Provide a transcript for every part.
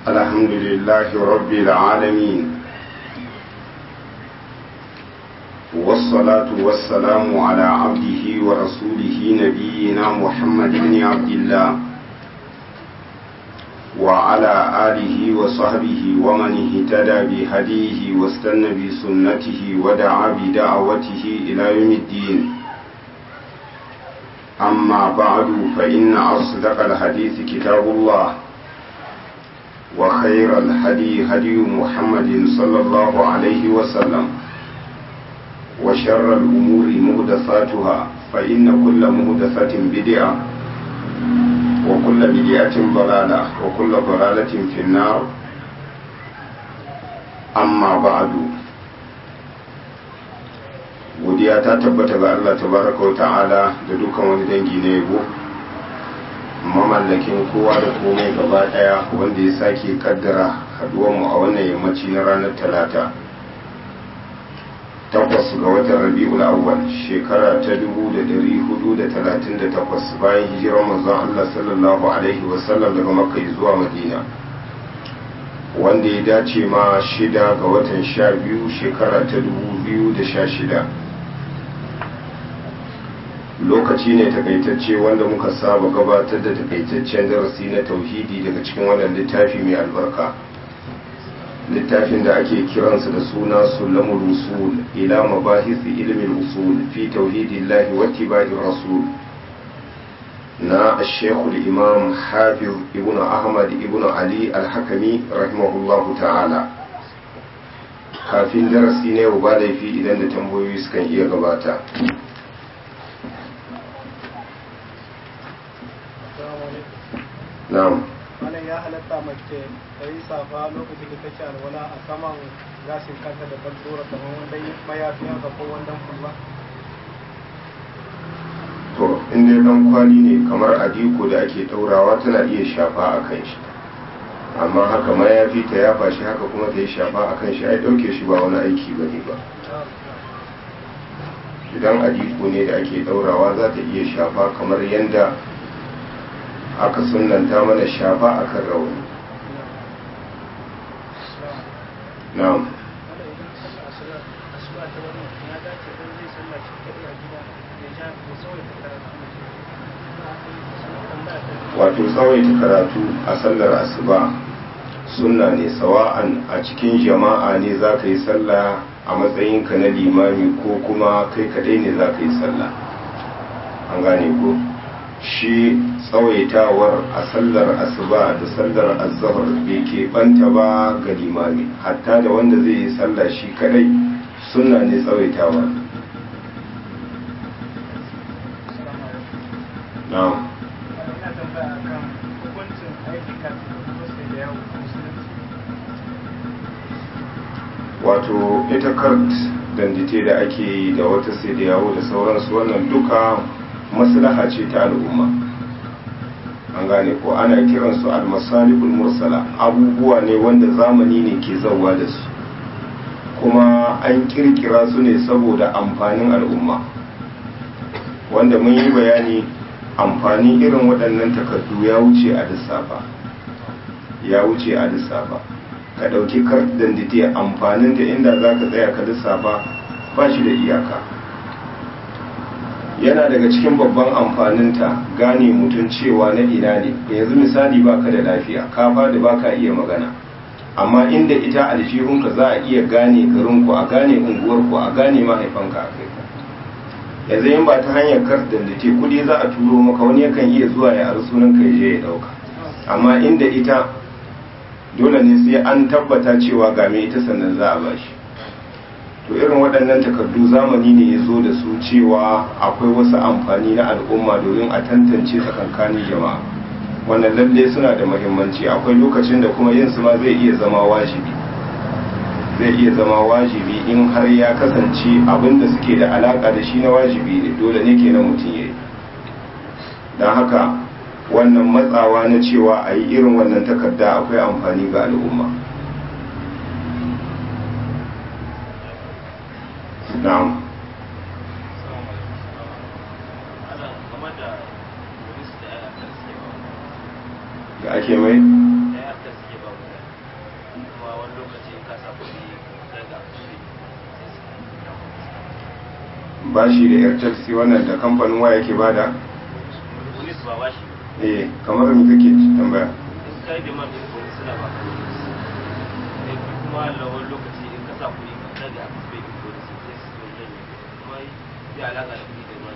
الحمد لله رب العالمين والصلاة والسلام على عبده ورسوله نبينا محمد بن عبد الله وعلى آله وصحبه ومن اهتدى بهديه واستنى بسنته ودعا بدعوته إلى يوم الدين أما بعد فإن أصدق الحديث كتاب الله وخير الهدي هدي محمد صلى الله عليه وسلم وشر الأمور مهدثاتها فإن كل مهدثة بدعة وكل بدعة ضلالة وكل ضلالة في النار أما بعد godiya ta tabbata ga Allah tabaraka wa ta'ala da dukan wani dangi na yabo mamallakin kowa da komai gaba daya wanda ya sake kaddara haduwanmu a wannan yammaci na ranar talata takwas ga watan rabi'ul awwal shekara ta 1438 bayan hijirar manzon Allah sallallahu alaihi wasallam daga makka zuwa madina wanda ya dace ma shida ga watan sha biyu shekara ta 2016 lokaci ne takaitacce wanda muka saba gabatar da takaitaccen darasi na tauhidi daga cikin wannan littafi mai albarka littafin da ake kiransa da suna sulamul usul ila mabahisi ilmin usul fi tauhidillahi wa tibai rasul na shekul imam hafiz ibn ahmad ibn ali al-hakami rahimahullahu ta'ala kafin darasi ne ba laifi idan da tambayoyi sukan iya gabata na'am wannan ya halatta mace ta yi safa lokacin da take alwala a saman gashin kanta da kan tsora kamar wanda mayafi haka ko wanda kuma to inda ya dan kwali ne kamar adiko da ake daurawa tana iya shafa a kan shi amma haka mayafi ta yafa shi haka kuma ta yi shafa a kan shi ai dauke shi ba wani aiki ba ne ba idan adiko ne da ake daurawa za ta iya shafa kamar yadda aka sunanta mana shafa a kan rauni na'am wato tsawaita karatu a sallar asuba sunna ne sawa'an a cikin jama'a ne za ka yi sallah a matsayinka na limami ko kuma kai kadai ne za ka yi sallah an gane ko shi tsawaitawar a sallar asuba da sallar azahar bai ke banta ba ga limami hatta da wanda zai yi sallah shi kadai sunna ne tsawaitawa na'am wato ita kart dandite da ake yi da wata sai da yawo da sauransu wannan duka maslaha ce ta al'umma an gane ko ana kiransu almasalihul mursala abubuwa ne wanda zamani ne ke zauwa da su kuma an kirkira su ne saboda amfanin al'umma wanda mun yi bayani amfani irin waɗannan takardu ya wuce a lissafa ya wuce a lissafa ka ɗauki kardan da amfanin da inda za ka tsaya ka lissafa ba shi da iyaka yana daga cikin babban amfaninta gane mutum cewa na ina ne yanzu misali baka da lafiya ka da baka iya magana amma inda ita aljihunka za a iya gane garinku a gane unguwarku a gane mahaifanka a kai yanzu yin ba ta hanyar kardan da ke kudi za a turo maka wani yakan iya zuwa ya ari sunan ka je ya dauka amma inda ita dole ne sai an tabbata cewa ga me ita sannan za a bashi to irin waɗannan takardu zamani ne ya zo da su cewa akwai wasu amfani na al'umma domin a tantance tsakankanin jama'a wannan lalle suna da muhimmanci akwai lokacin da kuma yin su ma zai iya zama wajibi zai iya zama wajibi in har ya kasance abin da suke da alaka da shi na wajibi ne dole ne kenan mutum ya yi don haka wannan matsawa na cewa a yi irin wannan takarda akwai amfani ga al'umma na'am da ake mai harkar suke ba mutane kuma wani lokaci in ka sa kuɗi daga kuɗi bashi da yar taxi wannan da kamfanin waya ke bada wani su ba ba shi eh kamar me kake tambaya in ka yi demand din kuɗi suna ba ka kuɗi sai kuma lawan lokaci in ka sa kuɗi ka daga bai din kuɗi sai su zo janye kuma zai alaƙa da kuɗi da demand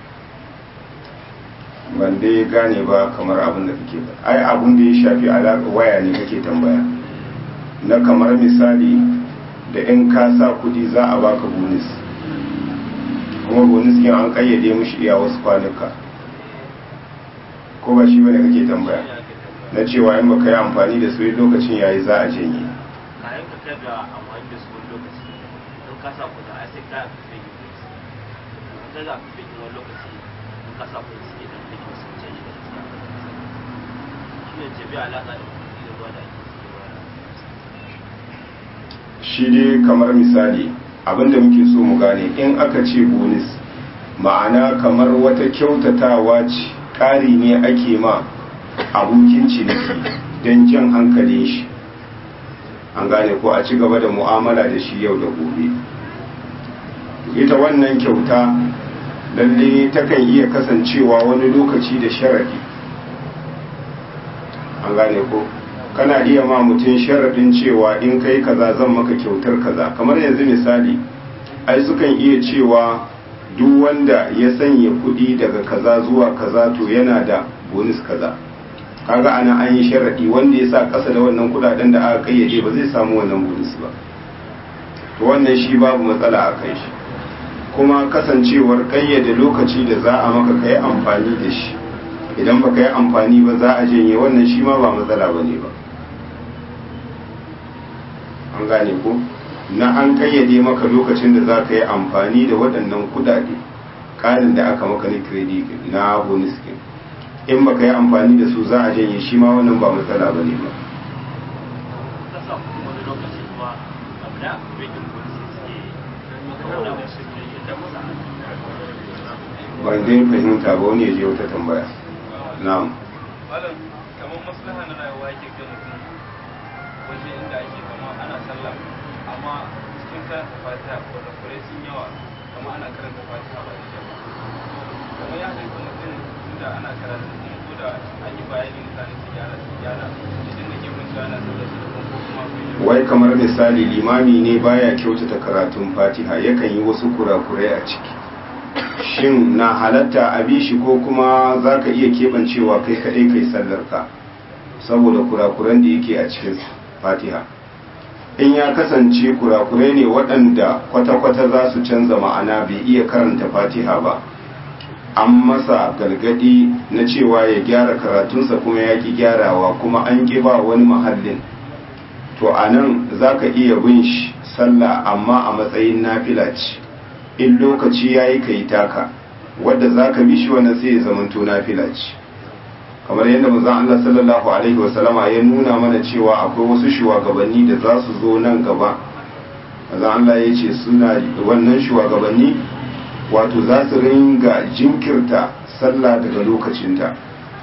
ban dai gane ba kamar abin da kake ba ai abin da ya shafi alaƙa waya ne kake tambaya na kamar misali da in ka sa kudi za a baka bonus kuma bonus kin an kayyade mishi iya wasu kwanuka ko ba shi bane kake tambaya na cewa in baka yi amfani da su lokacin yayi za a janye kayan ka kai ga amfani da su wani lokaci in ka sa kuɗi ai sai ka fi yi kuɗi in ka ga fi yi wani lokaci in ka sa kuɗi suke da fi wasu canji da su shi ne ce bai alaƙa da kuɗi da ruwa da ake suke ba shi dai kamar misali abinda muke so mu gane in aka ce bonus ma'ana kamar wata kyautatawa ce ƙari ne ake ma abokin ciniki don jan hankalin shi an gane ko a ci gaba da mu'amala da shi yau da gobe ita wannan kyauta lalle takan iya kasancewa wani lokaci da sharadi an gane ko kana iya ma mutum sharadin cewa in kai kaza zan maka kyautar kaza kamar yanzu misali ai sukan iya cewa duk wanda ya sanya kuɗi daga kaza zuwa kaza to yana da bonus kaza kaga ana an yi sharadi wanda ya sa ƙasa da wannan kuɗaɗen da aka kayyade ba zai samu wannan bonus ba to wannan shi babu matsala a kai shi kuma kasancewar kayyade lokaci da za a maka kai amfani da shi idan baka yi amfani ba za a janye wannan shi ma ba matsala ba ne ba an gane ko na an kayyade maka lokacin da za ka yi amfani da waɗannan kudade ƙarin da aka maka na credit na bonus kin in baka yi amfani da su za a janye shi ma wannan ba matsala ba ne ba ka sa kuɗi wani lokaci kuma abu da aka fi yin kuɗi suke maka wani wasu ne da musa ban dai fahimta ba wani ya je wata tambaya na'am malam kamar maslaha na rayuwa yake ga mutum waje inda ake kama ana sallah amma cikin karanta fatiha ko da kure sun yawa kama ana karanta fatiha ba da kyau kamar ya haifa mutum inda ana karatu kuma ko da an yi bayani mutane su gyara su gyara idan da ke mutu ana sallah su da kuma ko kuma akwai yawa wai kamar misali limami ne baya kyautata karatun fatiha yakan yi wasu kurakurai a ciki shin na halatta a bi shi ko kuma za ka iya keɓancewa kai kaɗai kai sallarka saboda kurakuran da yake a cikin fatiha in ya kasance kurakurai ne waɗanda kwata-kwata za su canza ma'ana bai iya karanta fatiha ba an masa galgadi na cewa ya gyara karatunsa kuma ya ki gyarawa kuma an ƙi ba wani mahallin to a nan za ka iya bin shi sallah amma a matsayin nafila ce in lokaci ya yi ka yi taka wadda za ka bi shi wannan sai ya zamanto nafila ce kamar yadda manzon Allah sallallahu alaihi wasallama ya nuna mana cewa akwai wasu shugabanni da za su zo nan gaba manzon Allah ya ce suna wannan shugabanni wato za su ringa jinkirta sallah daga lokacinta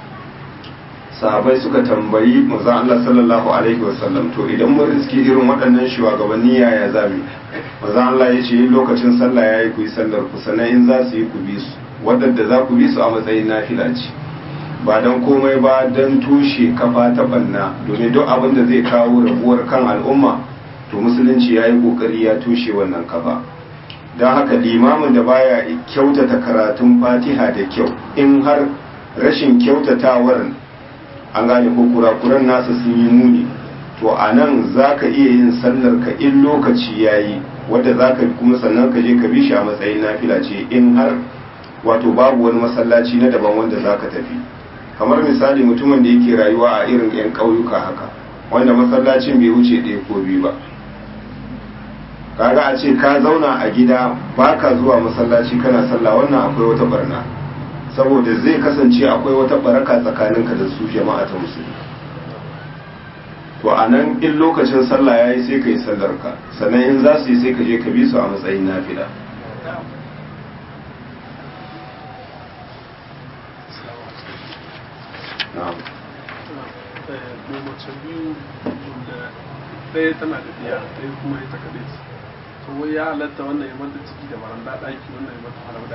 sahabai suka tambayi manzon Allah sallallahu alaihi wasallam to idan mun riski irin waɗannan shugabanni yaya zamu manzon Allah ya ce lokacin sallah yayi ku yi sallar ku sannan in za su yi ku bi su waɗanda za ku bi su a matsayin nafila ce ba don komai ba don tushe kafa ta banna domin duk abin da zai kawo rabuwar kan al'umma to musulunci ya yi kokari ya tushe wannan kafa don haka limamin da baya kyautata karatun fatiha da kyau in har rashin kyautatawar an gane ko kurakuran nasa sun yi muni to a nan za ka iya yin sallar ka in lokaci ya yi wadda za ka kuma sannan ka je ka bi shi a matsayin nafila ce in har wato babu wani masallaci na daban wanda za ka tafi kamar misali mutumin da yake rayuwa a irin 'yan ƙauyuka haka wanda masallacin bai wuce ɗaya ko biyu ba kaga a ce ka zauna a gida ba ka zuwa masallaci kana sallah wannan akwai wata barna saboda zai kasance akwai wata baraka tsakaninka da su jama'a ta musulmi to a nan in lokacin sallah ya yi sai ka yi sallarka sannan in za su yi sai ka je ka bi su a matsayin nafila na'am mai mace biyu da ɗaya tana da biya ɗaya kuma ita kaɗai ce to wai ya halatta wannan ya mata ciki da baranda ɗaki wannan ya mata harauda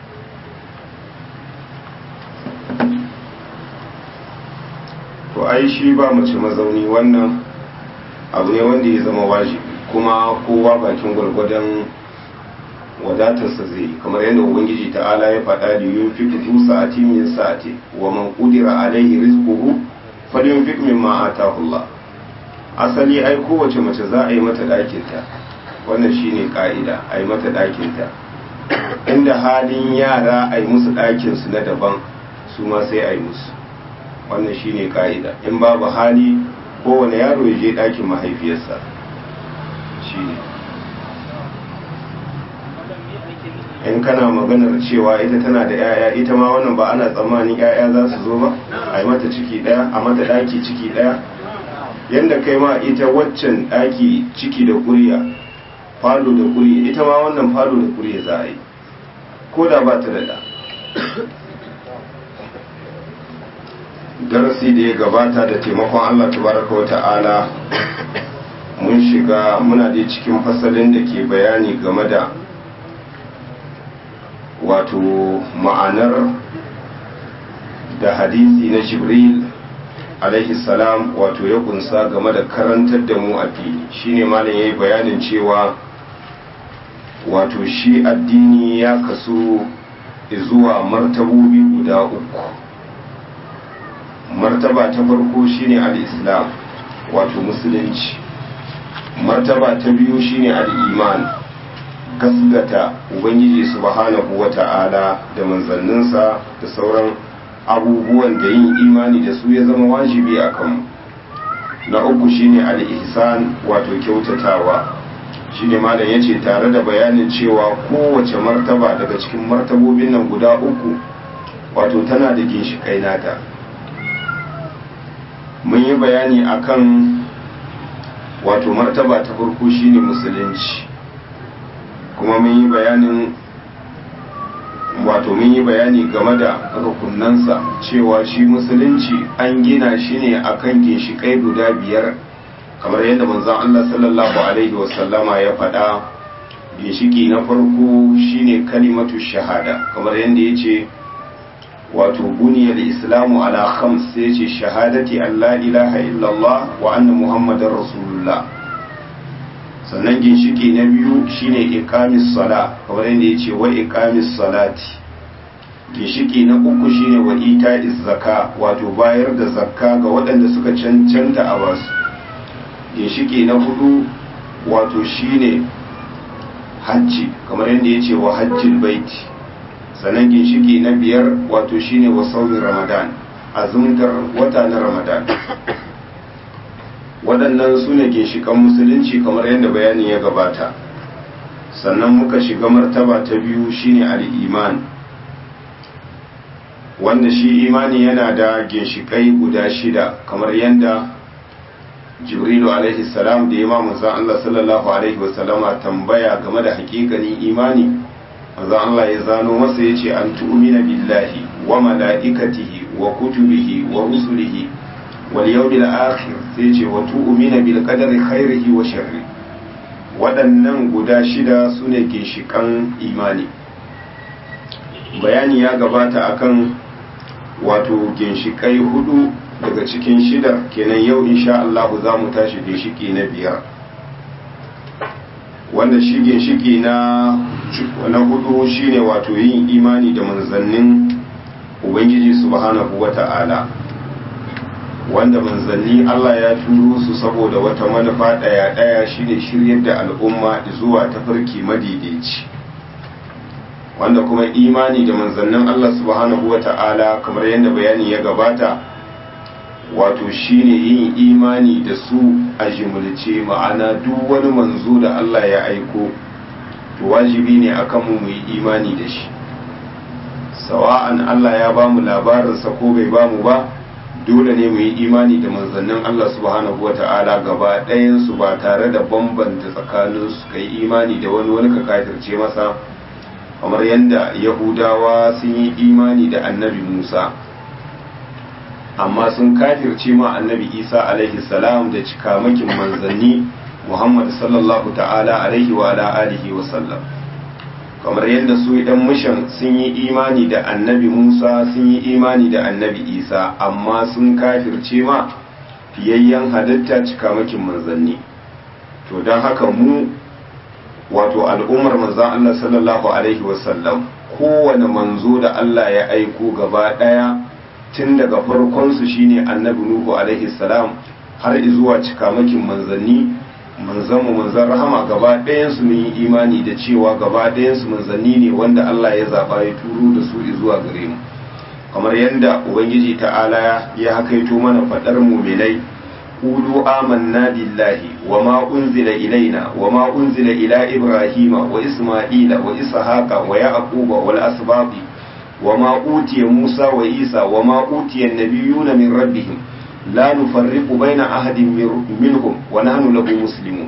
to ai shi ba mace mazauni wannan abu ne wanda ya zama wajibi kuma kowa bakin gwargwadon wadatarsa zai yi kamar yadda ubangiji ta'ala ya faɗa da yun fi kudu sa'ati min sa'ati wa man qudira alaihi rizquhu falyunfiq mimma ataahu Allah asali ai kowace mace za a yi mata ɗakinta wannan shine ka'ida a yi mata ɗakinta inda halin yara a yi musu ɗakinsu na daban su ma sai a yi musu wannan shine ka'ida in babu hali kowane yaro ya je ɗakin mahaifiyarsa shine in kana maganar cewa ita tana da 'ya'ya ita ma wannan ba ana tsammanin 'ya'ya za su zo ba a yi mata ciki ɗaya a mata ɗaki ciki ɗaya yadda kai ma ita waccan ɗaki ciki da kuriya falo da kuriya ita ma wannan falo da kuriya za a yi ko da ba ta da ɗa darasi da ya gabata da taimakon Allah tabaraka wa ta'ala mun shiga muna da cikin fasalin da ke bayani game da wato ma'anar da hadisi na jibril alaihi salam wato ya kunsa game da karantar da mu addini shine malam yayi bayanin cewa wato shi addini ya kasu zuwa martabobi guda uku martaba ta farko shine al-islam wato musulunci martaba ta biyu shine al-iman gasgata ubangiji subhanahu wata'ala da manzanninsa da sauran abubuwan da yin imani da su ya zama wajibi a kanmu na uku shine al-ihsan wato kyautatawa shine malam yace tare da bayanin cewa kowace martaba daga cikin martabobin nan guda uku wato tana da ginshikai nata mun yi bayani akan wato martaba ta farko shine musulunci kuma mun yi bayanin wato mun yi bayani game da rukunansa cewa shi musulunci an gina shi ne akan ginshikai guda biyar kamar yadda manzon Allah sallallahu alaihi wasallama ya faɗa ginshiki na farko shine kalimatu shahada kamar yadda ya ce wato buniyar islamu ala khams sai ce shahadati an la ilaha illallah wa anna muhammadar rasulullah sannan ginshiki na biyu shine iqamis sala kamar yadda ya ce wa iqamis salati ginshiki na uku shine wa ita'iz zaka wato bayar da zakka ga waɗanda suka cancanta a basu ginshiki na hudu wato shine hajji kamar yadda ya ce wa hajjil baiti sannan ginshiki na biyar wato shine wa saumin ramadan azumtar wata na ramadan waɗannan su ne ginshikan musulunci kamar yadda bayanin ya gabata sannan muka shiga martaba ta biyu shine al'iman wanda shi imani yana da ginshikai guda shida kamar yadda jibrilu alaihi salam da imamu zan Allah sallallahu alaihi wasallama tambaya game da hakikanin imani manzo Allah ya zano masa yace an tu'mina billahi wa malaikatihi wa kutubihi wa rusulihi wal yawmil akhir sai yace wa tu'mina bil qadari khairihi wa sharri waɗannan guda shida sune ginshikan imani bayani ya gabata akan wato ginshikai hudu daga cikin shida kenan yau insha Allah za mu tashi ginshiki na biyar wanda shi ginshiki na na hudu shine wato yin imani da manzannin ubangiji subhanahu wata'ala wanda manzanni Allah ya turo su saboda wata manufa daya daya shine shiryar da al'umma zuwa tafarki madaidaici wanda kuma imani da manzannin Allah subhanahu wata'ala kamar yadda bayani ya gabata wato shine yin imani da su a jimulce ma'ana duk wani manzo da Allah ya aiko to wajibi ne akan mu yi imani da shi sawa'an Allah ya ba mu labarinsa ko bai ba mu ba dole ne mu yi imani da manzannin Allah subhanahu wa ta'ala gaba ɗayansu ba tare da bambanta tsakaninsu ka yi imani da wani wani ka kafirce masa kamar yadda yahudawa sun yi imani da annabi musa amma sun kafirce ma annabi isa alaihi salam da cikamakin manzanni muhammad sallallahu ta'ala alaihi wa ala alihi wa sallam kamar yadda su idan mushan sun yi imani da annabi musa sun yi imani da annabi isa amma sun kafirce ma fiyayyen halitta cikamakin manzanni to don haka mu wato al'ummar manzan allah sallallahu alaihi wasallam kowane manzo da allah ya aiko gaba daya tun daga farkonsu shine annabi nuhu alaihi salam har zuwa cikamakin manzanni manzanmu manzan rahama gaba ɗayansu mun yi imani da cewa gaba ɗayansu manzanni ne wanda Allah ya zaɓa ya turo da su zuwa gare mu kamar yadda ubangiji ta'ala ya hakaito mana faɗar muminai qulu amanna billahi wa ma unzila ilaina wa ma unzila ila ibrahima wa isma'ila wa ishaqa wa yaquba wal asbaqi wa ma utiya musa wa isa wa ma utiya an-nabiyuna min rabbihim لا نفرق بين أحد منهم ونحن له مسلمون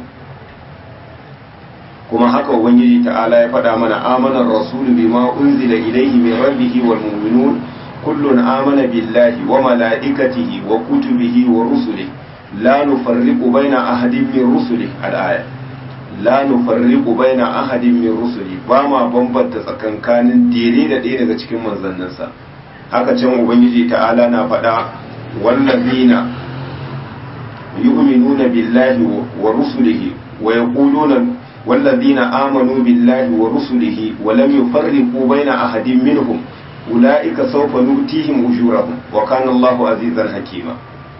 kuma haka ubangiji ta'ala ya faɗa mana amanar rasul bima unzila ilayhi min rabbihi wal mu'minun kullun amana billahi wa malaikatihi wa kutubihi wa rusulihi la nufarriqu baina ahadin min rusulihi al-aya la nufarriqu baina ahadin min rusulihi ba ma bambanta tsakankanin dire da ɗaya daga cikin manzanninsa haka can ubangiji ta'ala na faɗa والذين يؤمنون بالله ورسله ويقولون والذين آمنوا بالله ورسله ولم يفرقوا بين أحد منهم أولئك سوف نؤتيهم أجورهم وكان الله عزيزا حكيما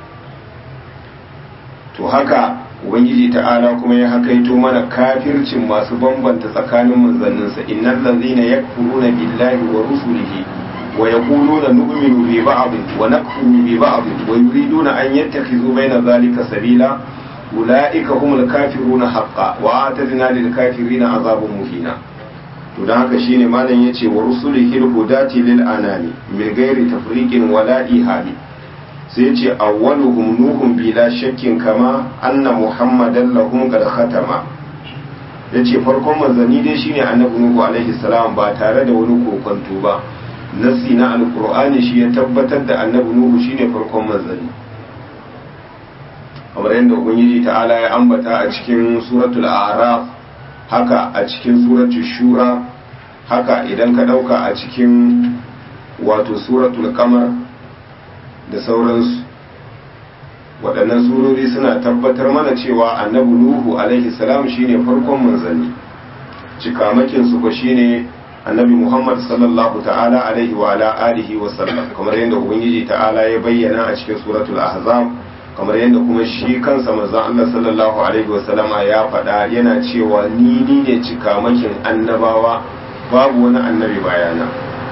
to haka ubangiji ta'ala kuma ya hakaito mana kafircin masu bambanta tsakanin manzanninsa innal ladzina yakfuruna billahi wa rusulihi ويقولون نؤمن ببعض ونكفر ببعض ويريدون أن يتخذوا بين ذلك سبيلا أولئك هم الكافرون حقا وآتدنا للكافرين عذاب مهينا to don haka shine malam yace wa rusulihi hudati lil anami min ghairi tafriqin wala ihali sai yace awwaluhum nuhum bila shakkin kama anna muhammadan lahum qad khatama yace farkon manzanni dai shine annabi nuhu alaihi salam ba tare da wani kokonto ba nassi na alkur'ani shi ya tabbatar da annabi nuhu shine farkon manzanni kamar yadda ubangiji ta'ala ya ambata a cikin suratul a'raf haka a cikin suratul shura haka idan ka dauka a cikin wato suratul kamar da sauransu waɗannan surori suna tabbatar mana cewa annabi nuhu alaihi salam shine farkon manzanni cikamakin su ko shine annabi muhammad sallallahu ta'ala alaihi wa ala alihi wa sallam kamar yadda ubangiji ta'ala ya bayyana a cikin suratul ahzab kamar yadda kuma shi kansa manzon Allah sallallahu alaihi wa sallama ya faɗa yana cewa ni ni ne cikamakin annabawa babu wani annabi bayana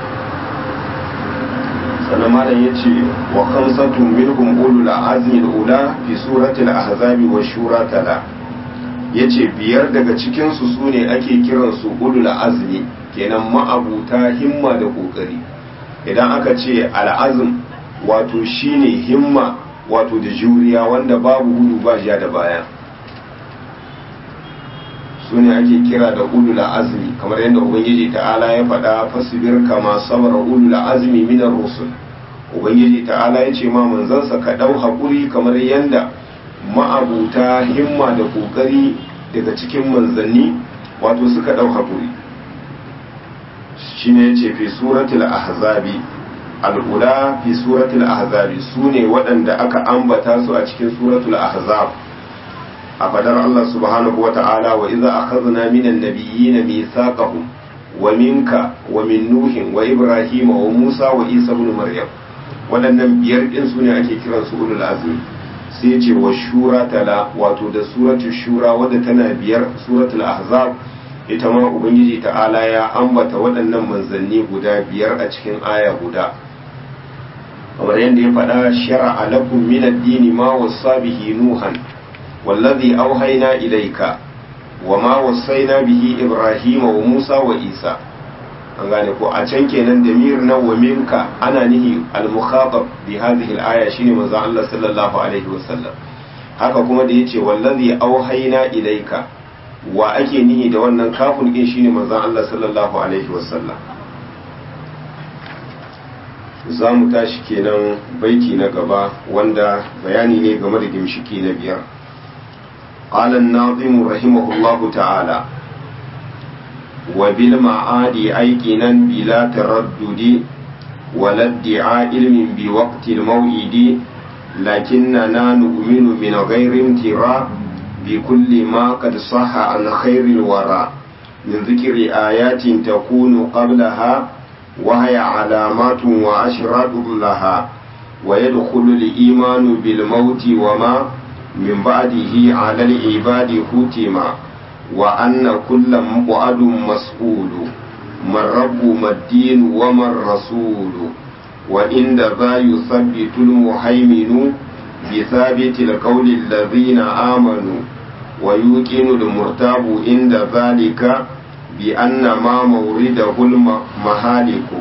sannan malam yace wa khamsatu minhum ulul azmi al-ula fi suratul ahzab wa shura tala yace biyar daga cikin su sune ake kiransu ulul azmi kenan ma'abuta himma da kokari idan aka ce al'azm wato shine himma wato da juriya wanda babu gudu ba ja da baya su ne ake kira da ulul azmi kamar yadda ubangiji ta'ala ya faɗa fasbir kama sabara ulul azmi minar rusul ubangiji ta'ala ya ce ma manzansa ka ɗau haƙuri kamar yadda ma'abuta himma da kokari daga cikin manzanni wato suka ɗau haƙuri shine yace fi suratul ahzabi al'ula fi suratul ahzabi sune waɗanda aka ambata su a cikin suratul ahzab a fadar Allah subhanahu wata'ala wa iza akhadna minan nabiyyin mithaqahum wa minka wa min nuhin wa ibrahim wa musa wa isa ibn maryam waɗannan biyar din sune ake kiran su ulul azmi sai ce wa shura tala wato da suratul shura wadda tana biyar suratul ahzab ita ma ubangiji ta'ala ya ambata waɗannan manzanni guda biyar a cikin aya guda kamar yadda ya faɗa shara'a lakum min ad-dini ma wassa bihi nuhan wallazi auhayna ilayka wa ma wasaina bihi ibrahima wa musa wa isa an gane ko a can kenan da mir na wa minka ana nihi al-mukhatab bi hadhihi al-aya shine manzo Allah sallallahu alaihi wasallam haka kuma da yace wallazi auhayna ilayka wa ake nihi da wannan kafin din shine manzon Allah sallallahu alaihi wasallam za mu tashi kenan baiti na gaba wanda bayani ne game da gimshiki na biyar قال الناظم رحمه الله تعالى وبالمعاد أيقنا بلا تردد ولا ادعاء علم بوقت الموعد لكننا نؤمن من غير امتراء بكل ما قد صح عن خير الورى من ذكر آيات تكون قبلها وهي علامات وأشراط لها ويدخل الإيمان بالموت وما من بعده على العباد ختما وأن كل مقعد مسؤول من رب ما الدين وما الرسول وإن ذا يثبت المهيمن بثابت القول الذين آمنوا ويوقن المرتاب عند ذلك بأن ما مورده المهالك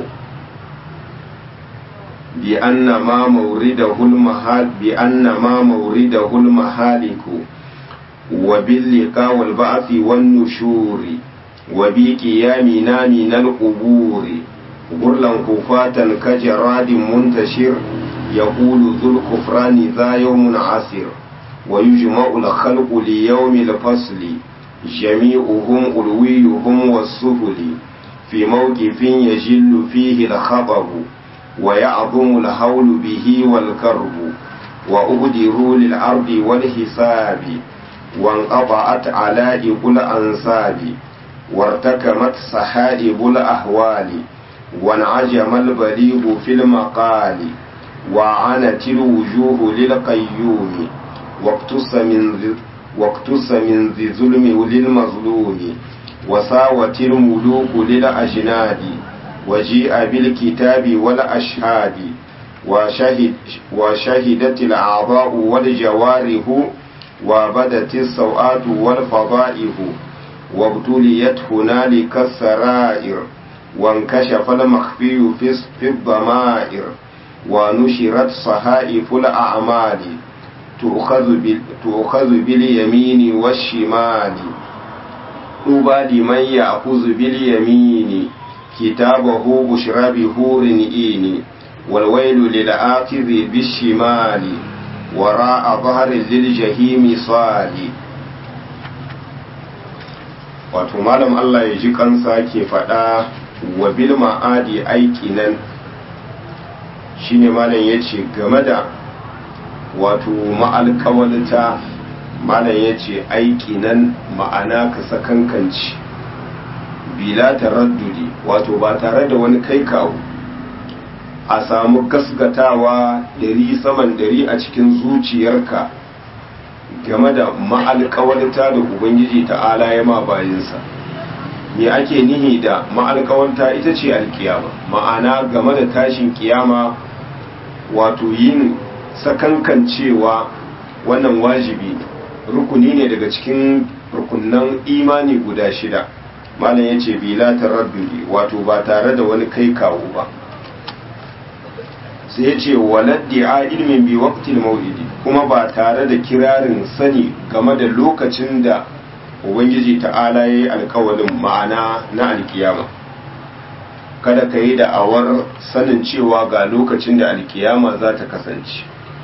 بأن ما مورده المهال بأن ما مورده المهالك وباللقاء والبعث والنشور وبقيامنا من القبور غرلا كفاة كجراد منتشر يقول ذو الكفران ذا يوم عسر ويجمع الخلق ليوم الفصل جميعهم ألويهم والسفل في موقف يجل فيه الخطب ويعظم الهول به والكرب وأبدروا للأرض والحساب وانقطعت علائق الأنساب وارتكمت سحائب الأهوال وانعجم البليغ في المقال وعنت الوجوه للقيوم واقتص من ذي واقتص من ذي ظلم للمظلوم وساوت الملوك للأجناد وجيء بالكتاب والأشهاد وشهد وشهدت الأعضاء والجوارح وبدت السوءات والفضائح وابتليت هنالك السرائر وانكشف المخفي في الضمائر ونشرت صحائف الأعمال تؤخذ, تؤخذ باليمين والشمال طوبى لمن يأخذ باليمين كتابه بشرى بهور إين والويل للآخذ بالشمال وراء ظهر للجحيم صالي wato malam Allah ya ji kansa ke faɗa wa bil ma'adi aiki nan shine malam ya ce game da wato ma'alƙawalta malam ya ce aiki nan ma'ana ka sakankanci bila taraddudi wato ba tare da wani kai kawo a samu gasgatawa ɗari saman ɗari a cikin zuciyarka game da ma'alƙawarta da ubangiji ta'ala ya ma bayinsa me ake nihi da ma'alƙawarta ita ce alkiyama ma'ana game da tashin kiyama wato yin sakankancewa wannan wajibi rukuni ne daga cikin rukunan imani guda shida malam ya ce bila taraddudi wato ba tare da wani kai kawo ba sai ya ce waladdi a ilmin bi waqtil maulidi kuma ba tare da kirarin sani game da lokacin da ubangiji ta'ala ya yi alkawalin ma'ana na alkiyama kada ka yi da'awar sanin cewa ga lokacin da alkiyama za ta kasance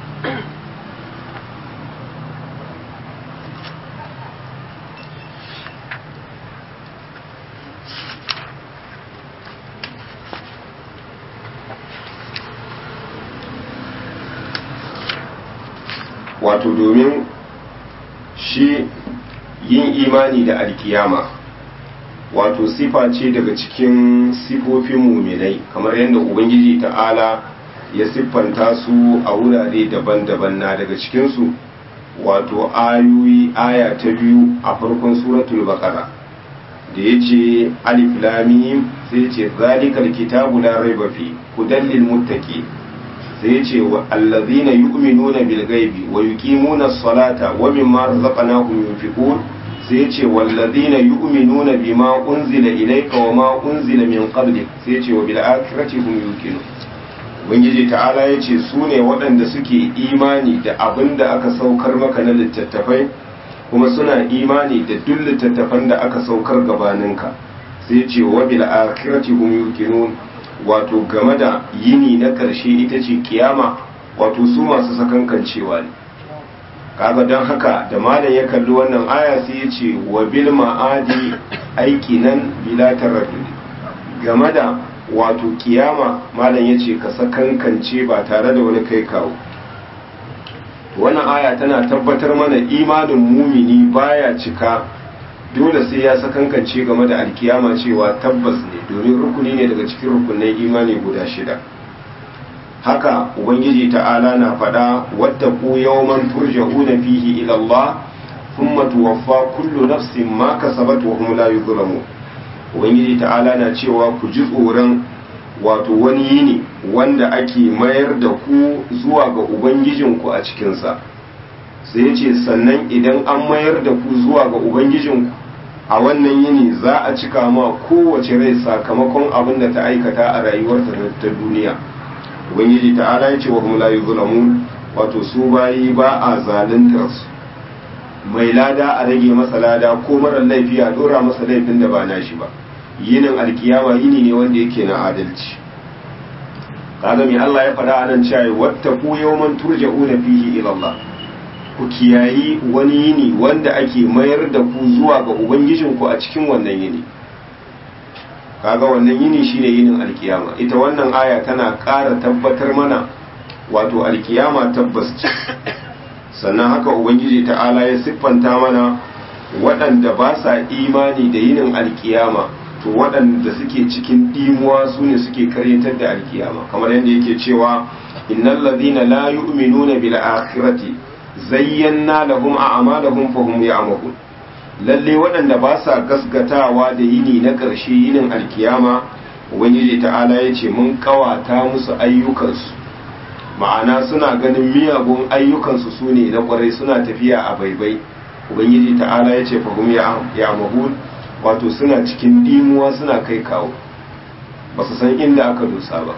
wato domin shi yin imani da alkiyama wato sifa ce daga cikin sifofin muminai kamar yadda ubangiji ta'ala ya siffanta su a wurare daban-daban na daga cikinsu wato ayoyi aya ta biyu a farkon suratul baqara da ya ce alif lamim sai ce zalikal kitabu la raiba fi hudan lil muttaqin sai ya ce allazina yu'minuna bil ghaibi wa yuqimuna as-salata wa mimma razaqnahum yunfiqun sai ya ce wallazina yu'minuna bima unzila ilayka wa ma unzila min qablik sai ya ce wa bil akhirati hum yuqinun ubangiji ta'ala ya ce su ne waɗanda suke imani da abin da aka saukar maka na littattafai kuma suna imani da duk littattafan da aka saukar gabaninka sai ce wa bil akhirati hum yuqinun wato game da yini na ƙarshe ita ce kiyama wato su masu sakankancewa ne kaga don haka da malam ya kalli wannan aya sai ya ce wa bil ma'adi aiki nan bila taraddudi game da wato kiyama malam ya ce ka sakankance ba tare da wani kai kawo wannan aya tana tabbatar mana imanin mumini baya cika dole sai ya sakankance game da alkiyama cewa tabbas ne domin rukuni ne daga cikin rukunin imani guda shida haka ubangiji ta'ala na faɗa wadda ku yawman turja'una fihi ila Allah thumma tuwaffa kullu nafsin ma kasabat wa hum la yuzlamun ubangiji ta'ala na cewa ku ji tsoron wato wani yini wanda ake mayar da ku zuwa ga ubangijinku a cikinsa sai ya ce sannan idan an mayar da ku zuwa ga ubangijinku a wannan yini za a cika ma kowace rai sakamakon abin da ta aikata a rayuwarta ta duniya ubangiji ta'ala ya ce wa hum la yuzlamun wato su bayi ba a zaluntar su mai lada a rage masa lada ko mara laifi a dora masa laifin da ba nashi ba yinin alkiyama yini ne wanda yake na adalci kaga mai Allah ya faɗa anan cewa wattaqu yawman turja'una fihi ila Allah ku kiyayi wani yini wanda ake mayar da ku zuwa ga ubangijinku a cikin wannan yini kaga wannan yini shine yinin alkiyama ita wannan aya tana ƙara tabbatar mana wato alkiyama tabbas ce sannan haka ubangiji ta'ala ya siffanta mana waɗanda ba sa imani da yinin alkiyama to waɗanda suke cikin ɗimuwa su ne suke karyatar da alkiyama kamar yadda yake cewa innal ladhina la yu'minuna bil akhirati zayyana lahum a'malahum fa hum ya'mahun lalle waɗanda ba sa gasgatawa da yini na ƙarshe yinin alkiyama ubangiji ta'ala ya ce mun kawata musu ayyukansu ma'ana suna ganin miyagun ayyukansu su ne na ƙwarai suna tafiya a baibai ubangiji ta'ala ya ce fahim ya mahul wato suna cikin dimuwa suna kai kawo ba su san inda aka dosa ba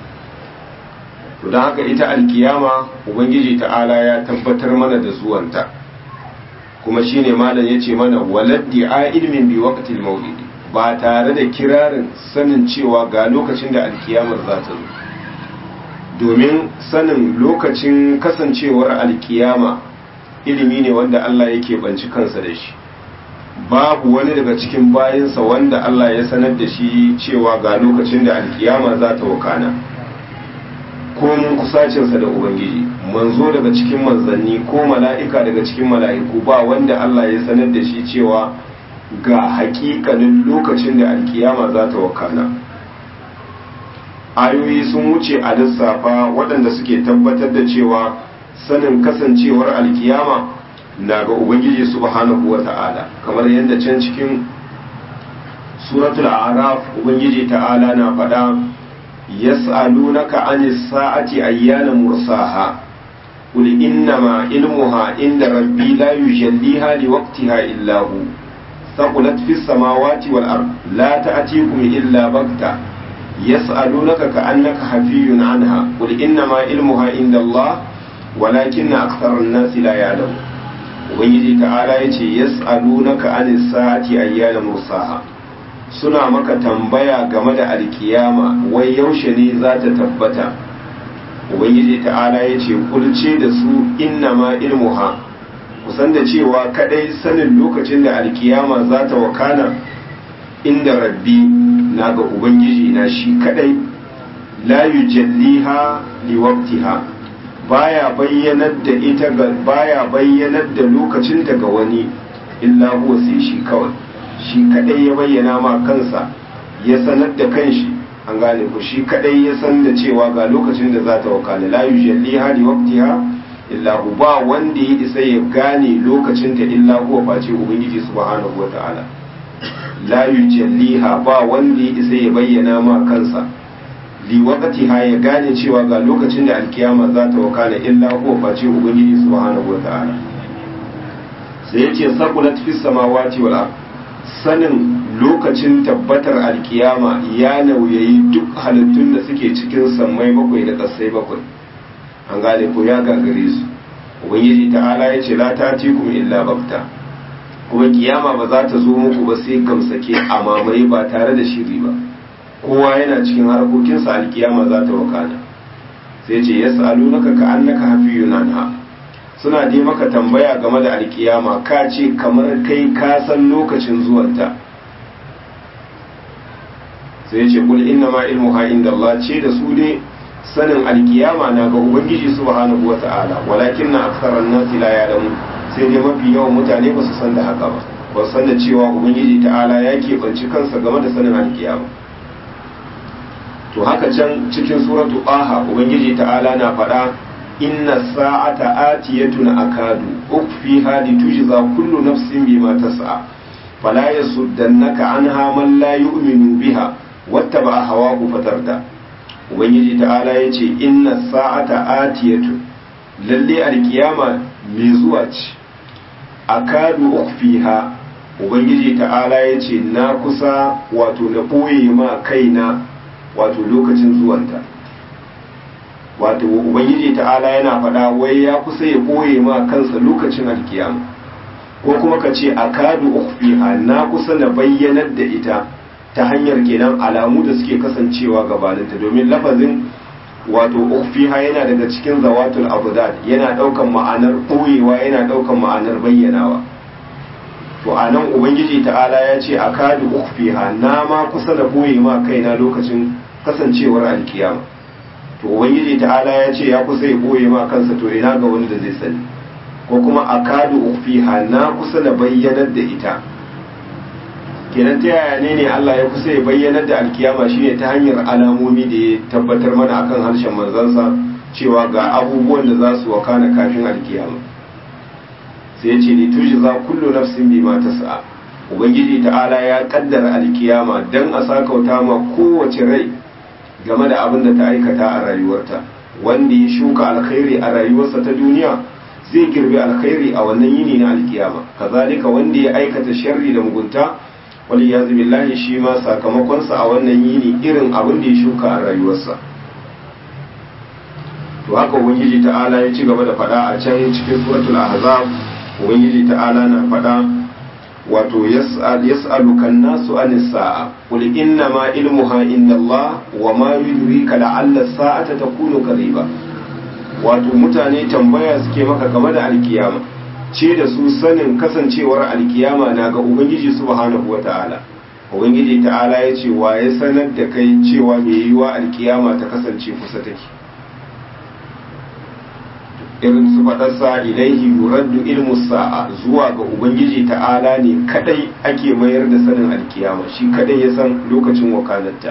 to don haka ita alkiyama ubangiji ta'ala ya tabbatar mana da zuwanta kuma shine malam yace mana waladdi a ilmin bi waqtil maulidi ba tare da kirarin sanin cewa ga lokacin da alkiyamar za ta zo domin sanin lokacin kasancewar alkiyama ilimi ne wanda Allah yake banci kansa da shi babu wani daga cikin bayinsa wanda Allah ya sanar da shi cewa ga lokacin da alkiyama za ta wakana ko mun kusacinsa da ubangiji manzo daga cikin manzanni ko mala'ika daga cikin mala'iku ba wanda Allah ya sanar da shi cewa ga hakikanin lokacin da alkiyama za ta wakana ayoyi sun wuce a lissafa waɗanda suke tabbatar da cewa sanin kasancewar alkiyama na ga ubangiji subhanahu wa ta'ala kamar yadda can cikin suratul araf ubangiji ta'ala na faɗa yas'alunaka anis sa'ati ayyana mursaha qul innama ilmuha inda rabbi la yujalliha liwaqtiha illa hu thaqulat fis samawati wal ard la ta'tikum illa baghtah يسألونك كأنك حفي عنها قل إنما علمها عند الله ولكن أكثر الناس لا يعلمون ubangiji ta'ala ya ce yas'alunaka an sa'ati ayyana mursaha suna maka tambaya game da alkiyama wai yaushe ne za ta tabbata ubangiji ta'ala ya ce kulce da su inna ma ilmuha kusan da cewa kadai sanin lokacin da alkiyama za ta wakana inda rabbi na ga ubangiji na shi kadai la yujalliha liwaqtiha baya bayyanar da ita ga baya bayyanar da lokacin ta ga wani illa huwa sai shi kawai shi kadai ya bayyana ma kansa ya sanar da kanshi an gane ku shi kadai ya san da cewa ga lokacin da za ta wakana la yujalliha liwaqtiha illa hu ba wanda ya isa ya gane lokacin ta illa huwa face ubangiji subhanahu wataala la yujalliha ba wanda ya isa ya bayyana ma kansa li waqtiha ya gane cewa ga lokacin da alkiyama za ta wakana illa huwa face ubangiji subhanahu wataala sai yace saqulat fis samawati wal ard sanin lokacin tabbatar alkiyama ya nauyayi duk halittun da suke cikin sammai bakwai da kasai bakwai an gane ko ya gagare su ubangiji ta'ala ya ce la tatikum illa bakta kuma kiyama ba za ta zo muku ba sai gamsake a mamaye ba tare da shiri ba kowa yana cikin harkokinsa alkiyama za ta wakana sai ce ya sa'alu naka ka annaka hafiyun anha suna dai maka tambaya game da alkiyama ka ce kamar kai ka san lokacin zuwanta sai ce kul inna ma ilmuha inda Allah ce da su ne sanin alkiyama na ga ubangiji subhanahu wata'ala walakin na aksaran nasi la ya'lamu sai dai mafi yawan mutane ba su san da haka ba ba su san da cewa ubangiji ta'ala ya keɓanci kansa game da sanin alkiyama to haka can cikin suratu aha ubangiji ta'ala na faɗa inna sa'ata atiyatun akadu ukfiha litujza kullu nafsin bima tas'a fala yasuddannaka anha man la yu'minu biha wattaba hawahu fatarda ubangiji ta'ala yace inna sa'ata atiyatun lalle alkiyama mai zuwa ce akadu ukfiha ubangiji ta'ala yace na kusa wato na boye ma kaina wato lokacin zuwanta wato ubangiji ta'ala yana faɗa wai ya kusa ya ɓoye ma kansa lokacin alkiyama ko kuma ka ce a kadu ukfiha na kusa na bayyanar da ita ta hanyar kenan alamu da suke kasancewa gabaninta domin lafazin wato ukfiha yana daga cikin zawatul abudad yana ɗaukan ma'anar ɓoyewa yana ɗaukan ma'anar bayyanawa to a nan ubangiji ta'ala ya ce a kadu ukfiha na ma kusa na ɓoye ma kaina lokacin kasancewar alkiyama to ubangiji ta'ala ya ce ya kusa ya boye ma kansa to ina ga wani da zai sani ko kuma akadu ufiha na kusa na bayyanar da ita kenan ta yaya ne ne Allah ya kusa ya bayyanar da alkiyama shine ta hanyar alamomi da ya tabbatar mana akan harshen manzansa cewa ga abubuwan da za su wakana kafin alkiyama sai ya ce ni tuji za kullu nafsin bima tas'a ubangiji ta'ala ya kaddara alkiyama dan a sakauta ma kowace rai game da abin da ta aikata a rayuwarta wanda ya shuka alkhairi a rayuwarsa ta duniya zai girbi alkhairi a wannan yini na alkiyama kazalika wanda ya aikata sharri da mugunta wali ya billahi shi ma sakamakonsa a wannan yini irin abin da ya shuka a rayuwarsa to haka ubangiji ta'ala ya ci gaba da faɗa a can cikin suratul ahzab ubangiji ta'ala na faɗa wato yas'aluka nasu anis sa'a qul inna ma ilmuha inda Allah wa ma yudrika la'alla sa'ata takunu qariba wato mutane tambaya suke maka game da alkiyama ce da su sanin kasancewar alkiyama na ga ubangiji subhanahu wata'ala ubangiji ta'ala ya ce wa ya sanar da kai cewa mai yiwa alkiyama ta kasance kusa take irin su faɗarsa ilaihi yuraddu ilmu sa'a zuwa ga ubangiji ta'ala ne kadai ake mayar da sanin alkiyama shi kadai ya san lokacin wakanarta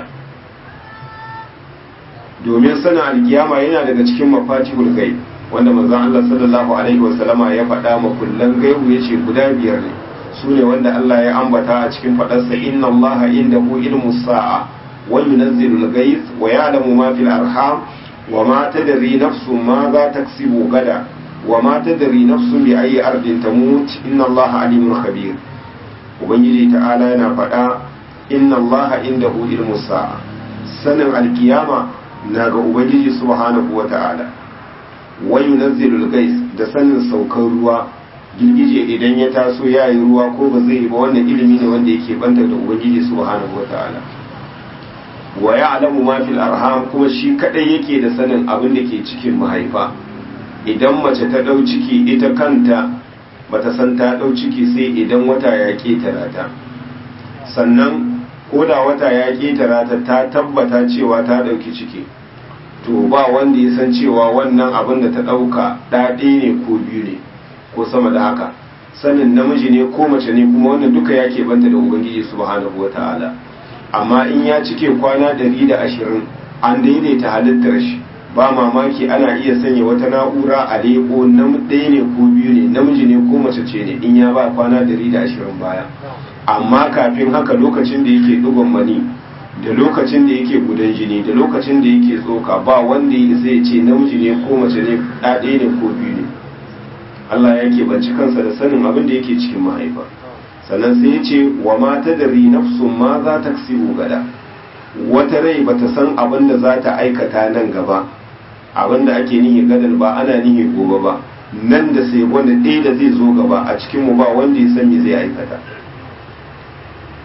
domin sanin alkiyama yana daga cikin mafatihul ghaib wanda manzon Allah sallallahu alaihi wasallama ya faɗa ma kullan gaibu yace guda biyar ne su ne wanda Allah ya ambata a cikin faɗarsa inna Allah indahu ilmu sa'a wa yunazzilul ghaith wa ya'lamu ma fil arham وما تدري نفس ماذا تكسب غدا وما تدري نفس بأي أرض تموت إن الله عليم خبير ubangiji ta'ala yana faɗa inna Allah indahu ilmu sa'a sanin alkiyama na ga ubangiji subhanahu wa ta'ala wa yunazzilul gais da sanin saukar ruwa girgije idan ya taso ya yi ruwa ko ba zai yi ba wannan ilimi ne wanda yake banta da ubangiji subhanahu wa ta'ala wa ya'lamu ma fil arham kuma shi kadai yake da sanin abin da ke cikin mahaifa idan mace ta dau ciki ita kanta bata san ta dau ciki sai idan wata ya ketara ta sannan koda wata ya ketara ta ta tabbata cewa ta dauki ciki to ba wanda ya san cewa wannan abin da ta dauka ɗaɗe ne ko biyu ne ko sama da haka sanin namiji ne ko mace ne kuma wannan duka ya banta da ubangiji subhanahu wataala amma in ya cike kwana ɗari da ashirin an daidaita halittar shi ba mamaki ana iya sanya wata na'ura a leko na ɗaya ne ko biyu ne namiji ne ko mace ce ne in ya ba kwana ɗari da ashirin baya amma kafin haka lokacin da yake ɗigon mani da lokacin da yake gudan jini da lokacin da yake tsoka ba wanda ya zai ce namiji ne ko mace ne ɗaya ne ko biyu ne Allah ya keɓanci kansa da sanin abin da yake cikin mahaifa sannan sai ya ce wa mata da nafsun ma za ta gada wata rai ba ta san abin da za ta aikata nan gaba abin da ake nihi gadan ba ana nihi gobe ba nan da sai wanda ɗaya da zai zo gaba a cikinmu ba wanda ya san me zai aikata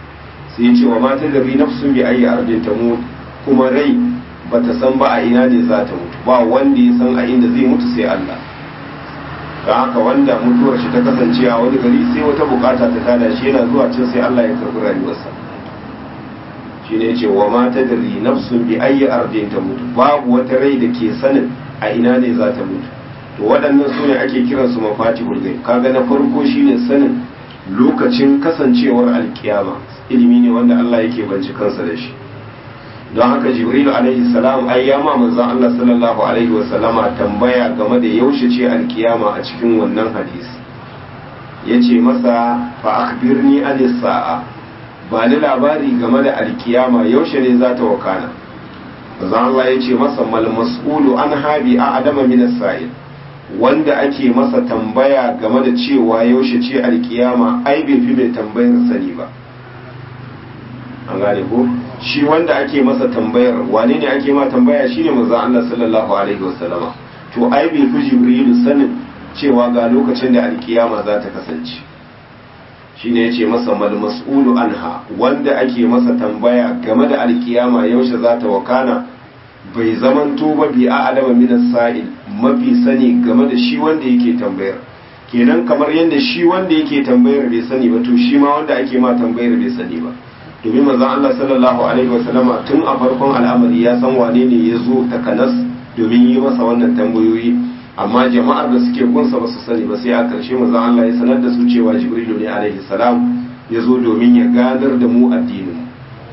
sai ya ce wa mata da ri nafsun bi ayi ardin tamut kuma rai bata san ba a ina ne za ta mutu ba wanda ya san a inda zai mutu sai Allah ga haka wanda mutuwar shi ta kasance a wani gari sai wata bukata ta tada shi yana zuwa can sai Allah ya karbi rayuwarsa shi ne ce wa mata da ri nafsun bi ayi ardin ta mutu babu wata rai da ke sanin a ina ne za ta mutu to waɗannan su ne ake kiran su mafati bulgai kaga na farko shine sanin lokacin kasancewar alkiyama ilimi ne wanda Allah yake banci kansa da shi don haka jibril alaihi salam ai ya ma manzon Allah sallallahu alaihi wasallama tambaya game da yaushe ce alkiyama a cikin wannan hadisi yace masa fa akhbirni an sa'a ba ni labari game da alkiyama yaushe ne za ta wakana manzon Allah yace masa mal mas'ulu an habi a adama min as-sa'il wanda ake masa tambaya game da cewa yaushe ce alkiyama ai bai fi mai tambayar sani ba an gane ko shi wanda ake masa tambayar wane ne ake ma tambaya shine manzon Allah sallallahu alaihi wasallama to ai bai fi jibrilu sanin cewa ga lokacin da alkiyama za ta kasance shine yace masa mal mas'ulu anha wanda ake masa tambaya game da alkiyama yaushe za ta wakana bai zamanto ba bi a adama min sa'il mafi sani game da shi wanda yake tambayar kenan kamar yadda shi wanda yake tambayar bai sani ba to shi ma wanda ake ma tambayar bai sani ba domin manzon Allah sallallahu alaihi wasallama tun a farkon al'amari ya san wane ne ya zo takanas domin yi masa wannan tambayoyi amma jama'ar da suke gunsa ba su sani ba sai a ƙarshe manzon Allah ya sanar da su cewa Jibrilu ne alaihi salam ya zo domin ya gadar da mu addinin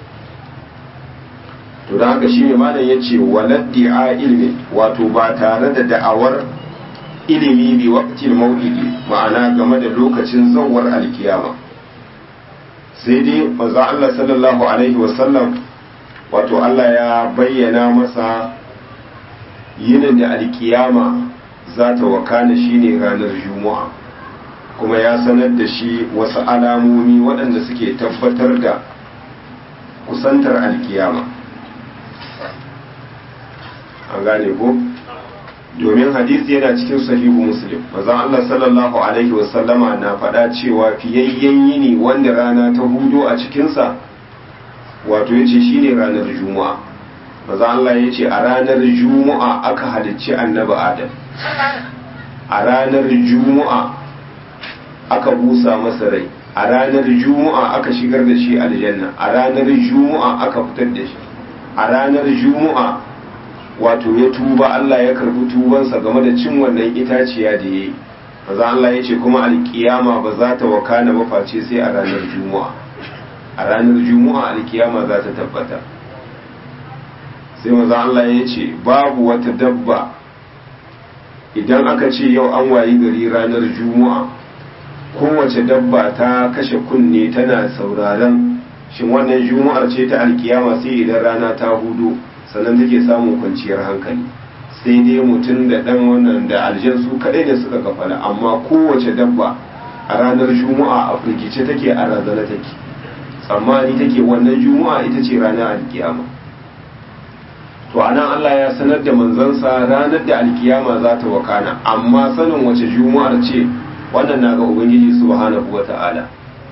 to da haka shine malam yace waladdi'a ilmi wato ba tare da da'awar ilimi bi waqtil maulidi ma'ana game da lokacin zawwar alkiyama sai dai manzo Allah sallallahu alaihi wasallam wato Allah ya bayyana masa yinin da alkiyama za ta wakana shine ranar juma'a kuma ya sanar da shi wasu alamomi waɗanda suke tabbatar da kusantar alkiyama an gane ko domin hadisi yana cikin sahihu muslim manzon Allah sallallahu alaihi wasallama na faɗa cewa fiyayyen yini wanda rana ta hudo a cikinsa wato yace shine ranar juma'a manzon Allah yace a ranar juma'a aka halicci annabi adam a ranar juma'a aka busa masa rai a ranar juma'a aka shigar da shi aljanna a ranar juma'a aka fitar da shi a ranar juma'a wato ya tuba Allah ya karbi tubansa game da cin wannan itaciya da ya yi maza Allah ya ce kuma alkiyama ba za ta wakana ba face sai a ranar juma'a a ranar juma'a alkiyama za ta tabbata sai maza Allah ya ce babu wata dabba idan aka ce yau an wayi gari ranar juma'a kowace dabba ta kashe kunne tana sauraron shin wannan juma'ar ce ta alkiyama sai idan rana ta hudu sannan take samun kwanciyar hankali sai dai mutum da ɗan wannan da aljan su kaɗai ne suka kafala amma kowace dabba a ranar juma'a a firgice take a razana take tsammani take wannan juma'a ita ce ranar alkiyama to anan Allah ya sanar da manzansa ranar da alkiyama za ta wakana amma sanin wace juma'ar ce wannan na ga ubangiji subhanahu wata'ala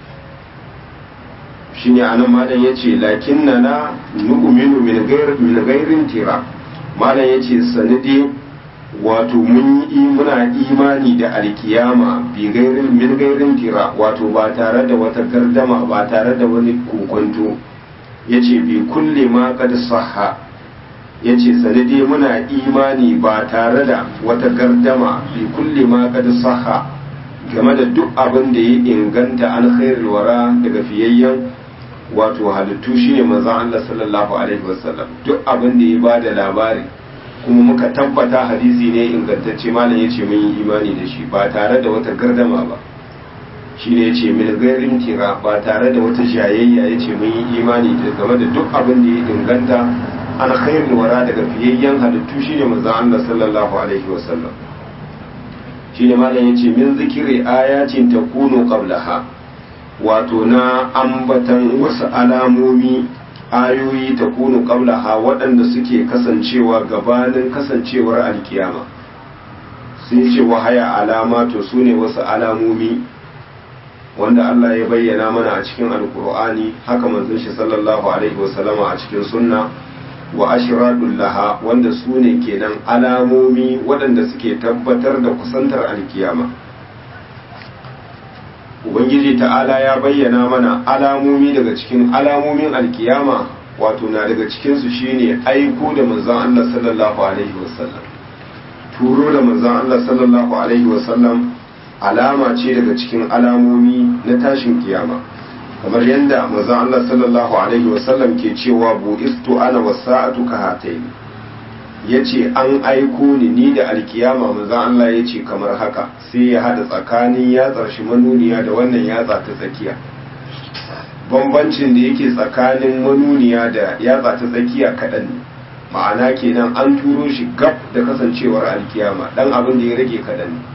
shine anan malam yace lakinna na nu'minu min ghair min ghairin tira malam yace sanadi wato mun yi muna imani da alkiyama bi gairin min gairin tira wato ba tare da wata gardama ba tare da wani kokonto yace bi kulli ma qad sahha yace sanadi muna imani ba tare da wata gardama bi kulli ma qad sahha game da duk abin da ya inganta an khairul wara daga fiyayyen wato halittu shine manzon Allah sallallahu alaihi wasallam duk abin da ya bada labari kuma muka tabbata hadisi ne ingantacce malam yace mun yi imani da shi ba tare da wata gardama ba shine yace min gairin tira ba tare da wata jayayya yace mun yi imani da game da duk abin da ya inganta an khairul wara daga fiyayyen halittu shine manzon Allah sallallahu alaihi wasallam shine malam yace min zikiri ayatin takunu qablaha wato na ambatan wasu alamomi ayoyi ta kunu qablaha waɗanda suke kasancewa gabanin kasancewar alkiyama sun ce wahaya alama to su ne wasu alamomi wanda Allah ya bayyana mana a cikin alkur'ani haka manzon shi sallallahu alaihi wasallama a cikin sunna wa ashradul laha wanda su ne kenan alamomi waɗanda suke tabbatar da kusantar alkiyama ubangiji ta'ala ya bayyana mana alamomi daga cikin alamomin alkiyama wato na daga cikinsu shine aiko da manzon Allah sallallahu alaihi wasallam turo da manzon Allah sallallahu alaihi wasallam alama ce daga cikin alamomi na tashin kiyama kamar yadda manzon Allah sallallahu alaihi wasallam ke cewa bu'istu ana wasa'atu ka hatayn yace an aiko ni ni da alkiyama manzon Allah yace kamar haka sai ya hada tsakanin yatsar shi manuniya da wannan yatsa ta tsakiya bambancin da yake tsakanin manuniya da yatsa ta tsakiya kaɗan ne ma'ana kenan an turo shi gab da kasancewar alkiyama dan abin da ya rage kaɗan ne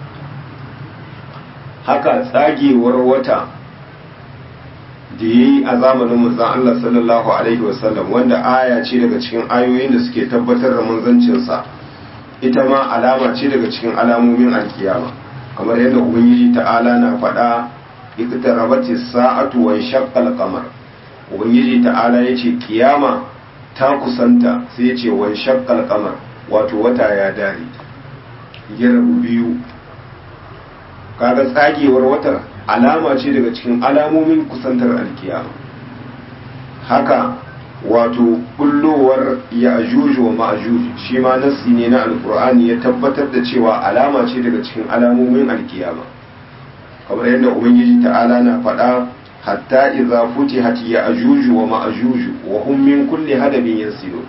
haka tsagewar wata da ya yi a zamanin manzan Allah sallallahu Alaihi wasallam wanda aya ce daga cikin ayoyin da suke tabbatar da manzancinsa ita ma alama ce daga cikin alamomin alkiyama kamar yadda ubangiji ta'ala na faɗa iktarabati sa'atu wa shaqqal qamar ubangiji ta'ala yace kiyama ta kusanta sai yace wa shaqqal qamar wato wata ya dare ya rabu biyu kaga tsagewar watar alama ce daga cikin alamomin kusantar alkiyama haka wato bullowar ya ajuju wa ma'ajuju shi ma nassi ne na alkur'ani ya tabbatar da cewa alama ce daga cikin alamomin alkiyama kamar yadda ubangiji ta'ala na faɗa hatta idza futihat ya ajuju wa ma'ajuju wa hum min kulli hadabin yansilun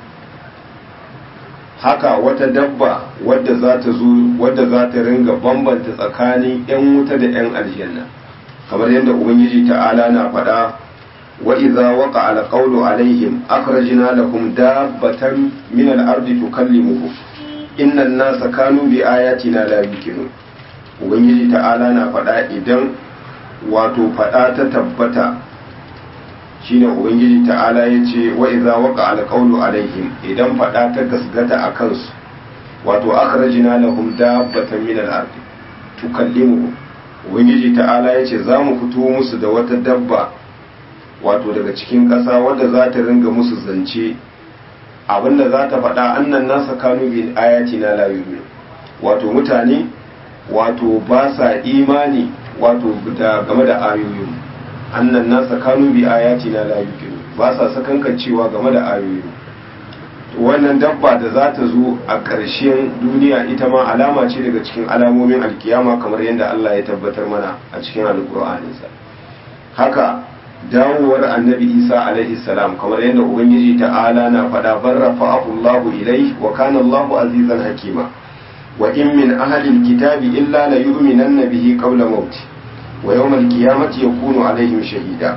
haka wata dabba wadda za ta zo wadda za ta ringa bambanta tsakanin 'yan wuta da 'yan aljanna kamar yadda ubangiji ta'ala na faɗa wa idza waqa al qawlu alaihim akhrajna lahum dabbatan min al ardi tukallimuhum inna an-nasa kanu bi ayatina la yuqinun ubangiji ta'ala na faɗa idan wato faɗa ta tabbata shine ubangiji ta'ala ya ce wa idza waqa al qawlu alaihim idan faɗa ta gasgata a kansu wato akhrajna lahum dabbatan min al ardi tukallimuhum ubangiji ta'ala ya ce za mu fito musu da wata dabba wato daga cikin ƙasa wadda za ta ringa musu zance abinda za ta faɗa annan nasa kanu bi ayati na la yu'minu wato mutane wato ba sa imani wato da game da ayoyin annan nasa kanu bi ayati na la yu'minu ba sa sakankancewa game da ayoyin wannan dabba da za ta zo a ƙarshen duniya ita ma alama ce daga cikin alamomin alkiyama kamar yadda Allah ya tabbatar mana a cikin alkur'aninsa haka dawowar annabi isa alaihi salam kamar yadda ubangiji ta'ala na faɗa bar rafa'ahu Allahu ilai wa kana Allahu azizan hakima wa in min ahli alkitabi illa la yu'minanna bihi qabla mauti wa yawm alqiyamati yakunu alaihim shahida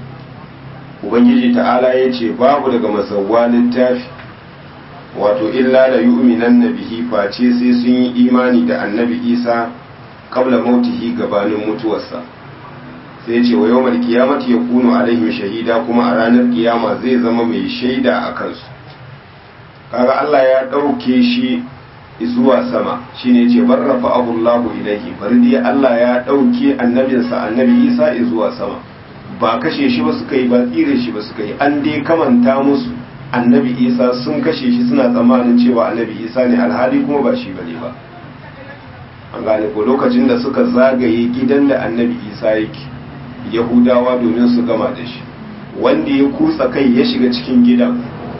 ubangiji ta'ala yace babu daga masawwa littafi wato illa la yu'minanna bihi face sai sun yi imani da annabi isa qabla mautihi gabanin mutuwarsa sai ce wa yawmal qiyamati yakunu alaihim shahida kuma a ranar kiyama zai zama mai shaida a kansu kaga Allah ya dauke shi zuwa sama shine yace barrafa Allahu ilaihi bari dai Allah ya dauke annabinsa annabi Isa zuwa sama ba kashe shi ba suka yi ba tsire shi ba suka yi an dai kamanta musu annabi Isa sun kashe shi suna tsammanin cewa annabi Isa ne alhali kuma ba shi bane ba an gane ko lokacin da suka zagaye gidan da annabi Isa yake yahudawa domin su gama da shi wanda ya kutsa kai ya shiga cikin gidan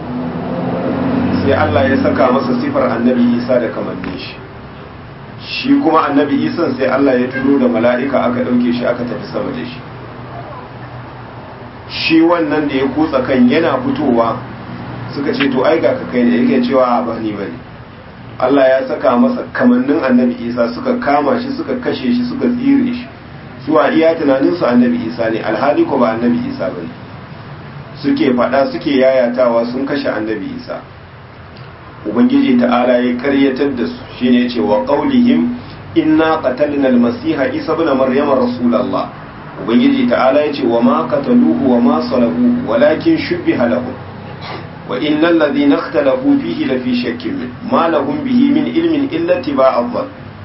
sai Allah ya saka masa sifar annabi isa da kamannin shi shi kuma annabi isan sai Allah ya turo da mala'ika aka ɗauke shi aka tafi sama da shi shi wannan da ya kutsa kan yana fitowa suka ce to ai ga ka kai ne yake cewa ba ni bane Allah ya saka masa kamannin annabi isa suka kama shi suka kashe shi suka tsire shi su a iya tunaninsu annabi isa ne alhali ko ba annabi isa ba ne suke faɗa suke yayatawa sun kashe annabi isa ubangiji ta'ala ya karyatar da su shine ce wa qaulihim inna qatalna almasiha isa ibn maryama rasulullah ubangiji ta'ala ya ce wa ma qataluhu wa ma salabuhu walakin shubbiha lahum wa innal ladhina ikhtalafu fihi lafi shakkin min ma lahum bihi min ilmin illa tibaa adh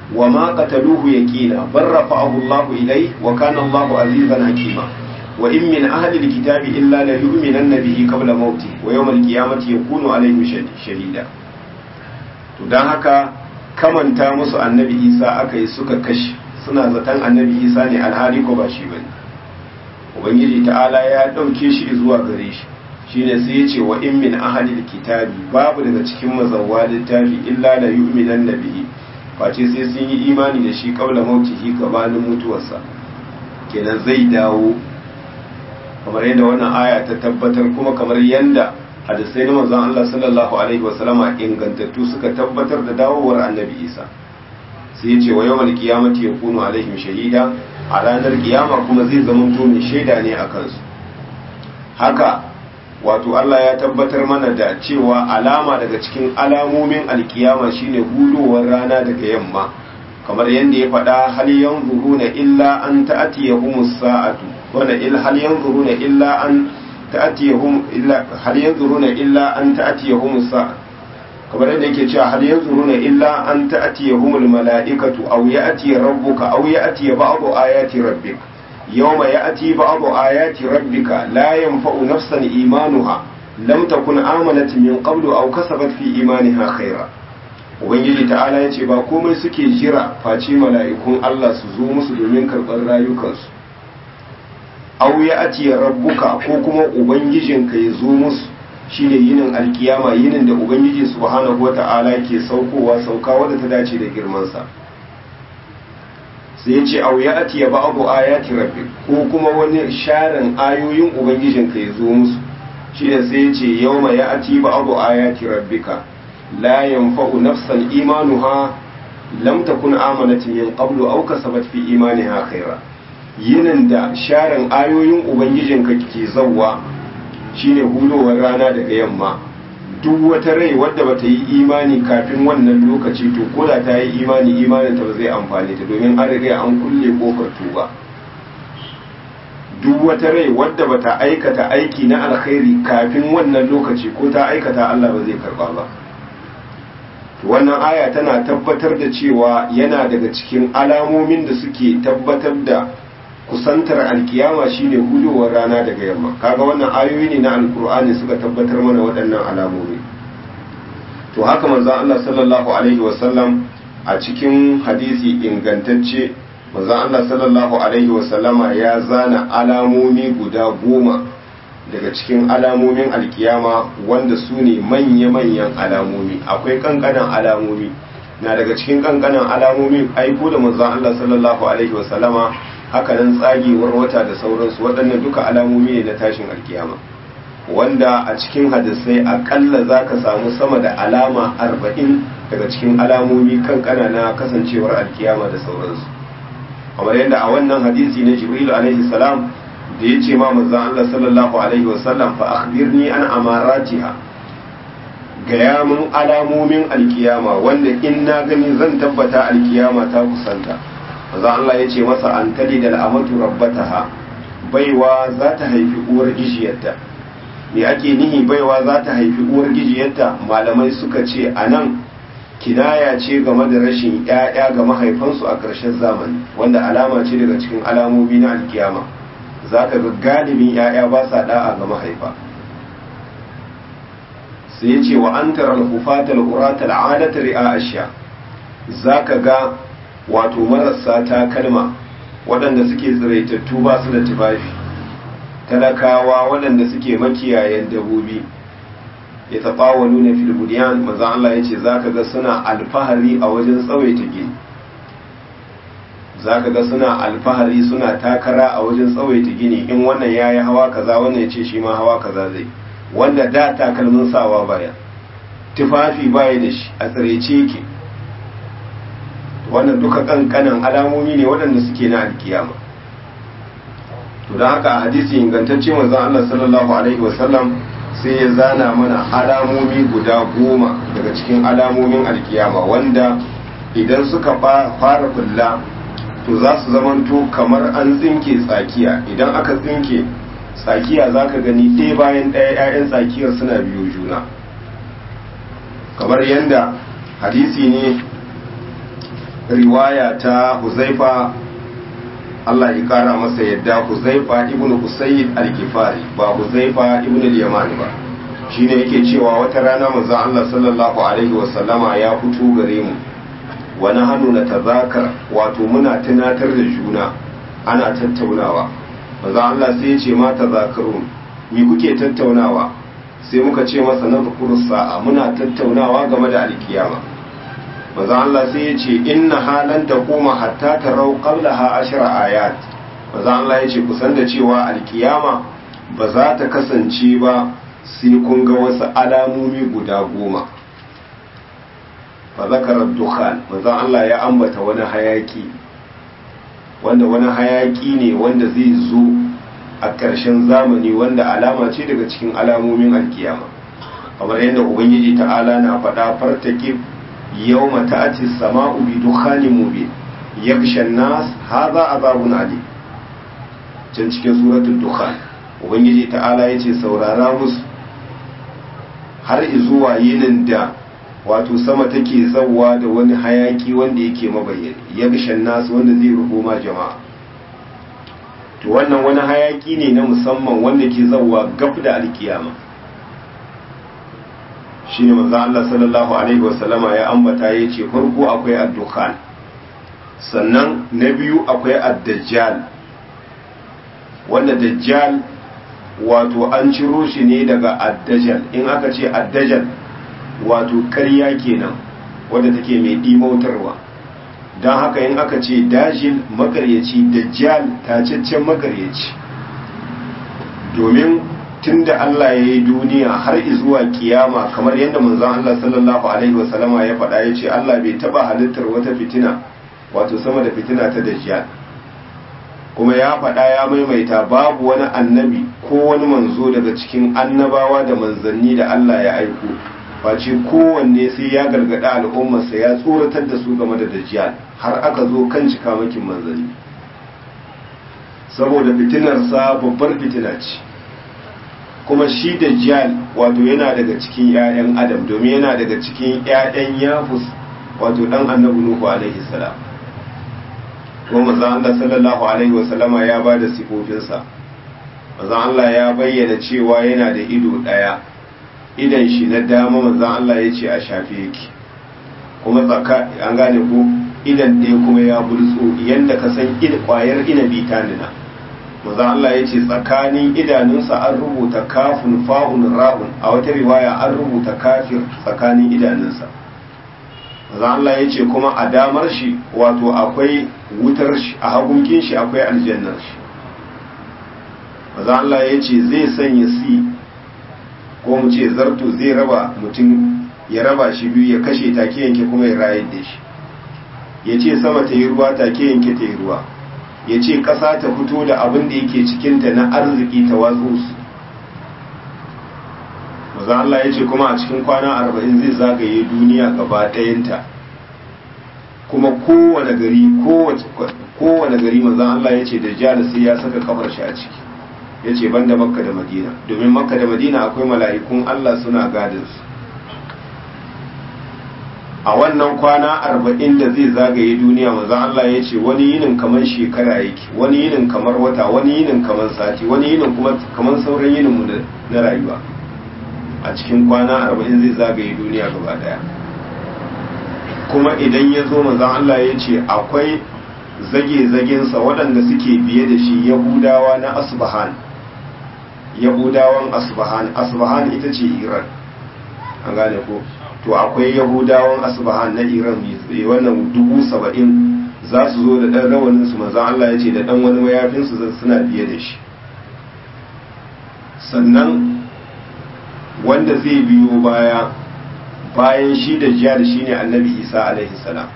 wa ma qataluhu yaqina bar rafa'ahu Allahu ilayhi wa kana Allahu azizan hakima wa in min ahli alkitabi illa la yu'minanna bihi qabla mauti wa yawm alqiyamati yakunu alayhim shahida to dan haka kamanta musu annabi Isa aka yi suka kashi suna zaton annabi Isa ne alhali ko ba shi bane ubangiji ta'ala ya dauke shi zuwa gare shi shine sai ya ce wa in min ahli alkitabi babu daga cikin mazawwa littafi illa la yu'minanna bihi face sai sun yi imani da shi qabla mautihi gabanin mutuwarsa kenan zai dawo kamar yadda wannan aya ta tabbatar kuma kamar yadda hadisai na manzon Allah sallallahu alaihi wasallama ingantattu suka tabbatar da dawowar annabi Isa sai ya ce wa yawmal qiyamati yakunu alaihim shahida a ranar kiyama kuma zai zama to mai shaida ne a kansu haka wato Allah ya tabbatar mana da cewa alama daga cikin alamomin alkiyama shine hudowar rana daga yamma kamar yadda ya faɗa hal yanzuruna illa an ta'tiyahumus sa'atu wanda il hal yanzuruna illa an ta'tiyahum illa hal yanzuruna illa an ta'tiyahumus sa'a kamar yadda yake cewa hal yanzuruna illa an ta'tiyahumul mala'ikatu aw ya'ti rabbuka aw ya'ti ba'du ayati rabbik yawma ya'ti ba'du ayati rabbika la yanfa'u nafsan imanuha lam takun amanat min qablu aw kasabat fi imaniha khaira ubangiji ta'ala yace ba komai suke jira face mala'ikun Allah su zo musu domin karɓar rayukansu aw ya'ti rabbuka ko kuma ubangijinka ya zo musu shine yinin alkiyama yinin da ubangiji subhanahu wata'ala ke saukowa sauka wadda ta dace da girmansa sai ya ce au ya ati ya ba'abu ayati rabbi ko kuma wani sharin ayoyin ubangijinka ya zo musu shine sai ya ce yawma ya ati ba'abu ayati rabbika la yanfa'u nafsan imanuha lam takun amanat min qablu aw kasabat fi imaniha khaira yinin da sharin ayoyin ubangijinka ke zawwa shine hulowar rana daga yamma duk wata rai wadda bata yi imani kafin wannan lokaci to ko da ta yi imani imanin ta ba zai amfane ta domin an riga an kulle kofar tuba duk wata rai wadda bata aikata aiki na alkhairi kafin wannan lokaci ko ta aikata Allah ba zai karba ba wannan aya tana tabbatar da cewa yana daga cikin alamomin da suke tabbatar da kusantar alkiyama shine hudowar rana daga yamma kaga wannan ayoyi ne na alkur'ani suka tabbatar mana waɗannan alamomi to haka manzo Allah sallallahu alaihi wasallam a cikin hadisi ingantacce manzo Allah sallallahu alaihi wasallama ya zana alamomi guda goma daga cikin alamomin alkiyama wanda su ne manya-manyan alamomi akwai kankanan alamomi na daga cikin kankanan alamomi aiko da manzo Allah sallallahu alaihi wasallama haka nan tsagewar wata da sauransu waɗannan duka alamomi ne na tashin alkiyama wanda a cikin hadisai akalla za ka samu sama da alama arba'in daga cikin alamomi kan na kasancewar alkiyama da sauransu kamar yadda a wannan hadisi na jibril alaihi salam da ya ce ma manzon Allah sallallahu alaihi wasallam fa akhbirni an amaratiha gaya mun alamomin alkiyama wanda in na gani zan tabbata alkiyama ta kusanta maza Allah ya ce masa an tali da al'amatu rabbataha baiwa za ta haifi uwar gijiyarta me ake nihi baiwa za ta haifi uwar gijiyarta malamai suka ce a nan kinaya ce game da rashin ‘ya'ya ga mahaifansu a ƙarshen zamani wanda alama ce daga cikin alamomi na alkiyama za ka ga galibin ‘ya'ya ba sa da'a ga mahaifa sai ya ce wa an tarar hufatar uratar adatar ri'a ashiya za ka ga wato marasa takalma waɗanda suke tsiraitattu ba su da tufafi talakawa waɗanda suke makiyayen dabobi ya taɓawa nuna filbudiyan mazan Allah ya ce za ka ga suna alfahari a wajen tsawaita gini za ka ga suna alfahari suna takara a wajen tsawaita gini in wannan ya yi hawa kaza wannan ya ce shi ma hawa kaza zai wanda da takalmin sawa baya tufafi baya da shi a tsiraice yake wannan duka kankanan alamomi ne waɗanda suke na alkiyama to don haka a hadisi ingantacce manzon Allah sallallahu alaihi wasallam sai ya zana mana alamomi guda goma daga cikin alamomin alkiyama wanda idan suka fara kulla to za su zamanto kamar an tsinke tsakiya idan aka tsinke tsakiya za ka gani ɗaya bayan ɗaya 'ya'yan tsakiyar suna biyo juna kamar yadda hadisi ne riwaya ta huzaifa Allah ya kara masa yadda huzaifa ibn usayd al-kifari ba huzaifa ibn al-yamani ba shine yake cewa wata rana manzon Allah sallallahu alaihi wasallama ya fito gare mu wani hannu na tazakar wato muna tunatar da juna ana tattaunawa manzon Allah sai ya ce ma tazakarun me kuke tattaunawa sai muka ce masa na sa'a muna tattaunawa game da alkiyama manzon Allah sai ya ce inna halan ta koma hatta tarau qablaha ashra ayat manzon Allah ya ce kusan da cewa alkiyama ba za ta kasance ba sai kun ga wasu alamomi guda goma fa zakara dukhan manzon Allah ya ambata wani hayaki wanda wani hayaki ne wanda zai zo a ƙarshen zamani wanda alama ce daga cikin alamomin alkiyama kamar yadda ubangiji ta'ala na faɗa fartake yau mata ati sama'u bi dukhanin mubin yakshan nas haza azabun ali can cikin suratul dukhan ubangiji ta'ala yace saurara musu har zuwa yinin da wato sama take zawwa da wani hayaki wanda yake mabayyani yakshan nas wanda zai rufo ma jama'a to wannan wani hayaki ne na musamman wanda ke zawwa gab da alkiyama shine manzo Allah sallallahu alaihi wasallama ya ambata yace farko akwai ad-dukhan sannan na biyu akwai ad-dajjal wanda dajjal wato an ciro shi ne daga ad-dajjal in aka ce ad-dajjal wato ƙarya kenan wanda take mai dimautarwa don haka in aka ce dajil makaryaci dajjal tacaccen makaryaci domin tun da Allah ya yi duniya har zuwa kiyama kamar yadda manzon Allah sallallahu alaihi wasallama ya faɗa ya ce Allah bai taɓa halittar wata fitina wato sama da fitina ta dajjal kuma ya faɗa ya maimaita babu wani annabi ko wani manzo daga cikin annabawa da manzanni da Allah ya aiko face kowanne sai ya gargada al'ummarsa ya tsoratar da su game da dajjal har aka zo kan cikamakin manzanni saboda fitinarsa babbar fitina ce kuma shi dajjal wato yana daga cikin 'ya'yan adam domin yana daga cikin 'ya'yan yafus wato dan annabi nuhu alaihi salam kuma manzon Allah sallallahu alaihi wasallama ya ba da sifofinsa manzon Allah ya bayyana cewa yana da ido daya idan shi na dama manzan Allah ya ce a shafe yake kuma tsaka an gane ko idan ɗaya kuma ya bultso yadda ka san kwayar inabi ta nuna manzan Allah ya ce tsakanin idanunsa an rubuta kafin fa'un ra'un a wata riwaya an rubuta kafir tsakanin idanunsa manzan Allah ya ce kuma a damar shi wato akwai wutar shi a hagunkin shi akwai aljannar shi manzan Allah ya ce zai sanya si ko mu ce zarto zai raba mutum ya raba shi biyu ya kashe take yanke kuma ya rayar da shi ya ce sama ta yi ruwa take yanke ta yi ruwa ya ce ƙasa ta fito da abin da yake cikinta na arziki ta watsu su maza Allah ya ce kuma a cikin kwana arba'in zai zagaye duniya gaba ɗayanta kuma kowane gari kowane gari maza Allah ya ce da jihar sai ya saka kafar shi a ciki ya ce ban da makka da madina domin makka da madina akwai mala'ikun Allah suna gadinsu a wannan kwana arba'in da zai zagaye duniya manzon Allah ya ce wani yinin kamar shekara yake wani yinin kamar wata wani yinin kamar sati wani yinin kuma kamar sauran yinin mu na rayuwa a cikin kwana arba'in zai zagaye duniya gaba daya kuma idan ya zo manzon Allah ya ce akwai zage-zagensa waɗanda suke biye da shi yahudawa na asbahan yahudawan asbahan asbahan ita ce iran an gane ko to akwai yahudawan asbahan na iran wannan dubu saba'in za su zo da ɗan rawanin su manzan Allah ya ce da ɗan wani mayafinsu suna biye da shi sannan wanda zai biyo baya bayan shi da jihar shi ne annabi isa alaihi salam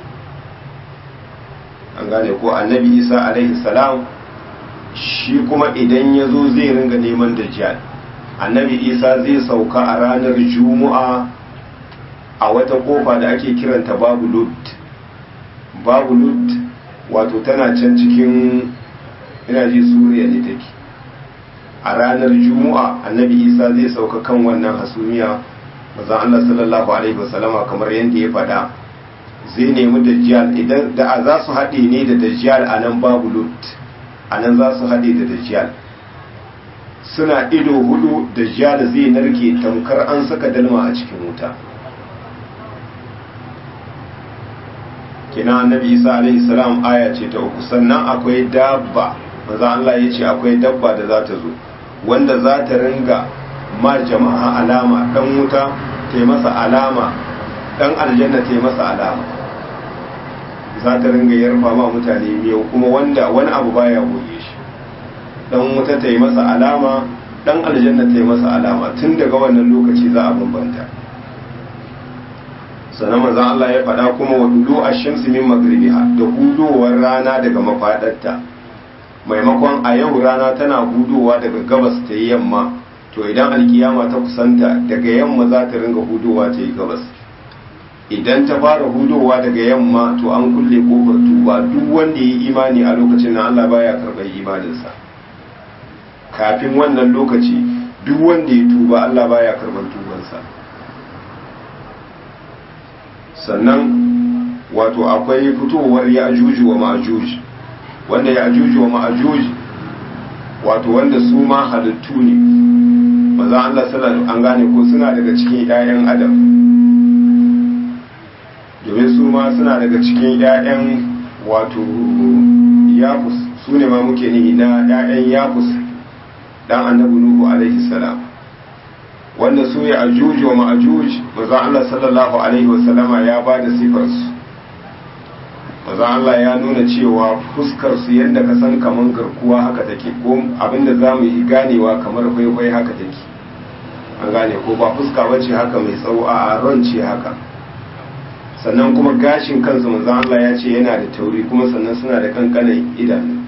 an gane ko annabi isa alaihi salam shi kuma idan ya zo zai ringa neman dajjal annabi isa zai sauka a ranar juma'a a wata kofa da ake kiranta babu lut babu lut wato tana can cikin ina ji suriya ne take a ranar juma'a annabi isa zai sauka kan wannan hasumiya mazan allah sallallahu alaihi wasallama kamar yadda ya faɗa zai nemi dajjal idan da za su haɗe ne da dajjal a nan babu lut a nan za su haɗe da dajjal suna ido hudu dajjal zai narke tamkar an saka dalma a cikin wuta kina annabi isa alaihi salam aya ce ta uku sannan akwai dabba maza Allah ya ce akwai dabba da za ta zo wanda za ta ringa ma jama'a alama dan wuta ta yi masa alama dan aljanna ta yi masa alama za ta ringa yarfa ma mutane miyau kuma wanda wani abu baya goge shi dan wuta ta yi masa alama dan aljanna ta yi masa alama tun daga wannan lokaci za a bambanta sannan manzon Allah ya faɗa kuma wa dudu ash-shamsi min maghribiha da hudowar rana daga mafadarta maimakon a yau rana tana hudowa daga gabas ta yi yamma to idan alkiyama ta kusanta daga yamma za ta ringa hudowa ta yi gabas idan ta fara hudowa daga yamma to an kulle kofar tuba duk wanda ya yi imani a lokacin nan Allah baya karɓar imaninsa kafin wannan lokaci duk wanda ya tuba Allah baya karɓar tubansa sannan wato akwai fitowar ya ajuju wa ma'ajuj wanda ya ajuju wa ma'ajuj wato wanda su ma halittu ne maza Allah sallallahu an gane ko suna daga cikin 'ya'yan adam domin su ma suna daga cikin 'ya'yan wato yafus su ne ma muke nihi na 'ya'yan yafus dan annabi nuhu alaihi salam wanda su ya ajuj wa ma'ajuj maza Allah sallallahu alaihi wasallama ya ba da sifarsu maza Allah ya nuna cewa fuskar su yadda ka san kaman garkuwa haka take ko abinda za mu yi ganewa kamar kwaikwai haka take an gane ko ba fuska bace haka mai tsawo a ran ce haka sannan kuma gashin kansu manzo Allah ya ce yana da tauri kuma sannan suna da kankanin idanu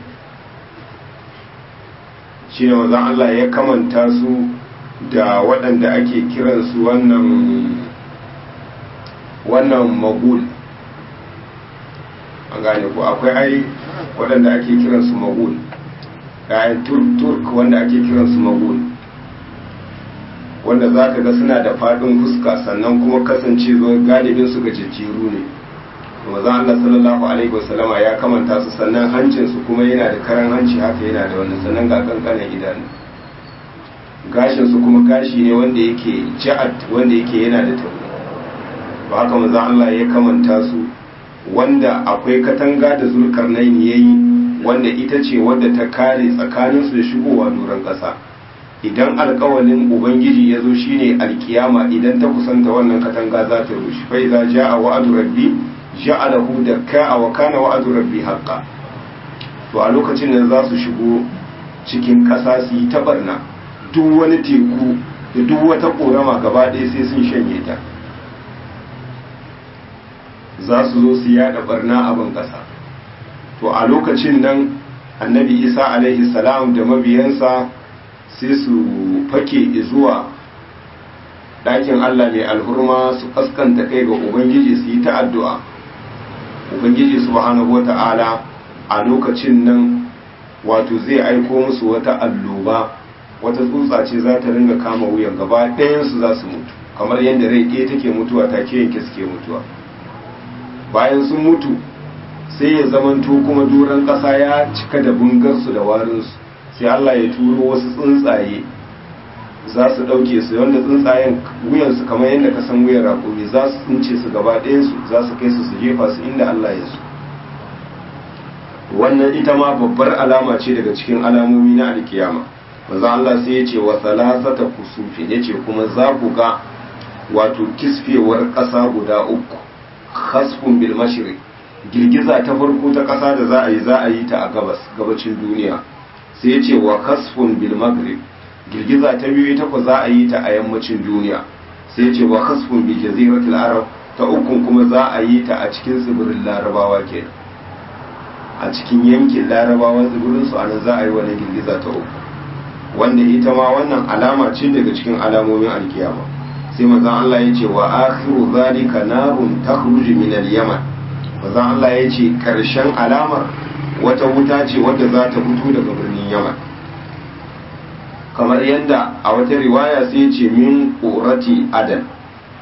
shi ne manzo Allah ya kamanta su da waɗanda ake kiransu wannan wannan magul an gane ko akwai ai waɗanda ake kiransu magul yayin turk wanda ake kiransu magul wanda za ka ga suna da faɗin fuska sannan kuma kasance galibin su gajejjeru ne maza Allah sallallahu alaihi wasallama ya kamanta su sannan hancinsu kuma yana da karan hanci haka yana da wannan sannan ga kankanin idanu gashinsu kuma gashi ne wanda yake ja'ad wanda yake yana da tauri ba haka maza Allah ya kamanta su wanda akwai katanga da zulkarnaini yayi wanda ita ce wadda ta kare tsakaninsu da shigowa doron ƙasa idan alkawalin ubangiji ya zo shine alkiyama idan ta kusanta wannan katanga za ta rushe fa idza jaa wa'du rabbi ja'alahu dakka wa kana wa'du rabbi haqqan to a lokacin da za su shigo cikin ƙasa su yi tabarna duk wani teku da duk wata korama gaba ɗaya sai sun shanye ta za su zo su yada barna abin ƙasa to a lokacin nan annabi isa alaihi salam da mabiyansa sai su fake zuwa ɗakin Allah mai alhurma su kaskanta kai ga Ubangiji su yi ta addu'a. Ubangiji subhanahu wata'ala a lokacin nan wato zai aiko musu wata alloba wata tsutsa ce za ta ringa kama wuyan gaba ɗayansu za su mutu kamar yadda rai ɗaya take mutuwa take yanke suke mutuwa bayan sun mutu sai ya zamanto kuma doron ƙasa ya cika da bungarsu da warinsu sai Allah ya turo wasu tsuntsaye za su ɗauke su wanda tsuntsayen wuyansu kamar yadda ka san wuyan raƙumi za su tsince su gaba ɗayansu za su kai su su jefa su inda Allah ya so wannan ita ma babbar alama ce daga cikin alamomi na alkiyama maza Allah sai ya ce wa salasata kusufin ya ce kuma za ku ga wato kisfewar ƙasa guda uku khasfun bil mashriq girgiza ta farko ta ƙasa da za a yi za a yi ta a gabas gabacin duniya sai ya ce wa khasfun bil maghrib girgiza ta biyu ita ko za a yi ta a yammacin duniya sai ya ce wa khasfun bil jaziratil arab ta ukun kuma za a yi ta a cikin tsibirin larabawa kenan a cikin yankin larabawa tsibirin su anan za a yi wani girgiza ta uku wanda ita ma wannan alama ce daga cikin alamomin alkiyama sai manzon Allah ya ce wa akhiru zalika narun takhruju min al-yaman manzon Allah ya ce karshen alamar wata wuta ce wadda za ta fito daga birnin yaman kamar yadda a wata riwaya sai ya ce min qurati adan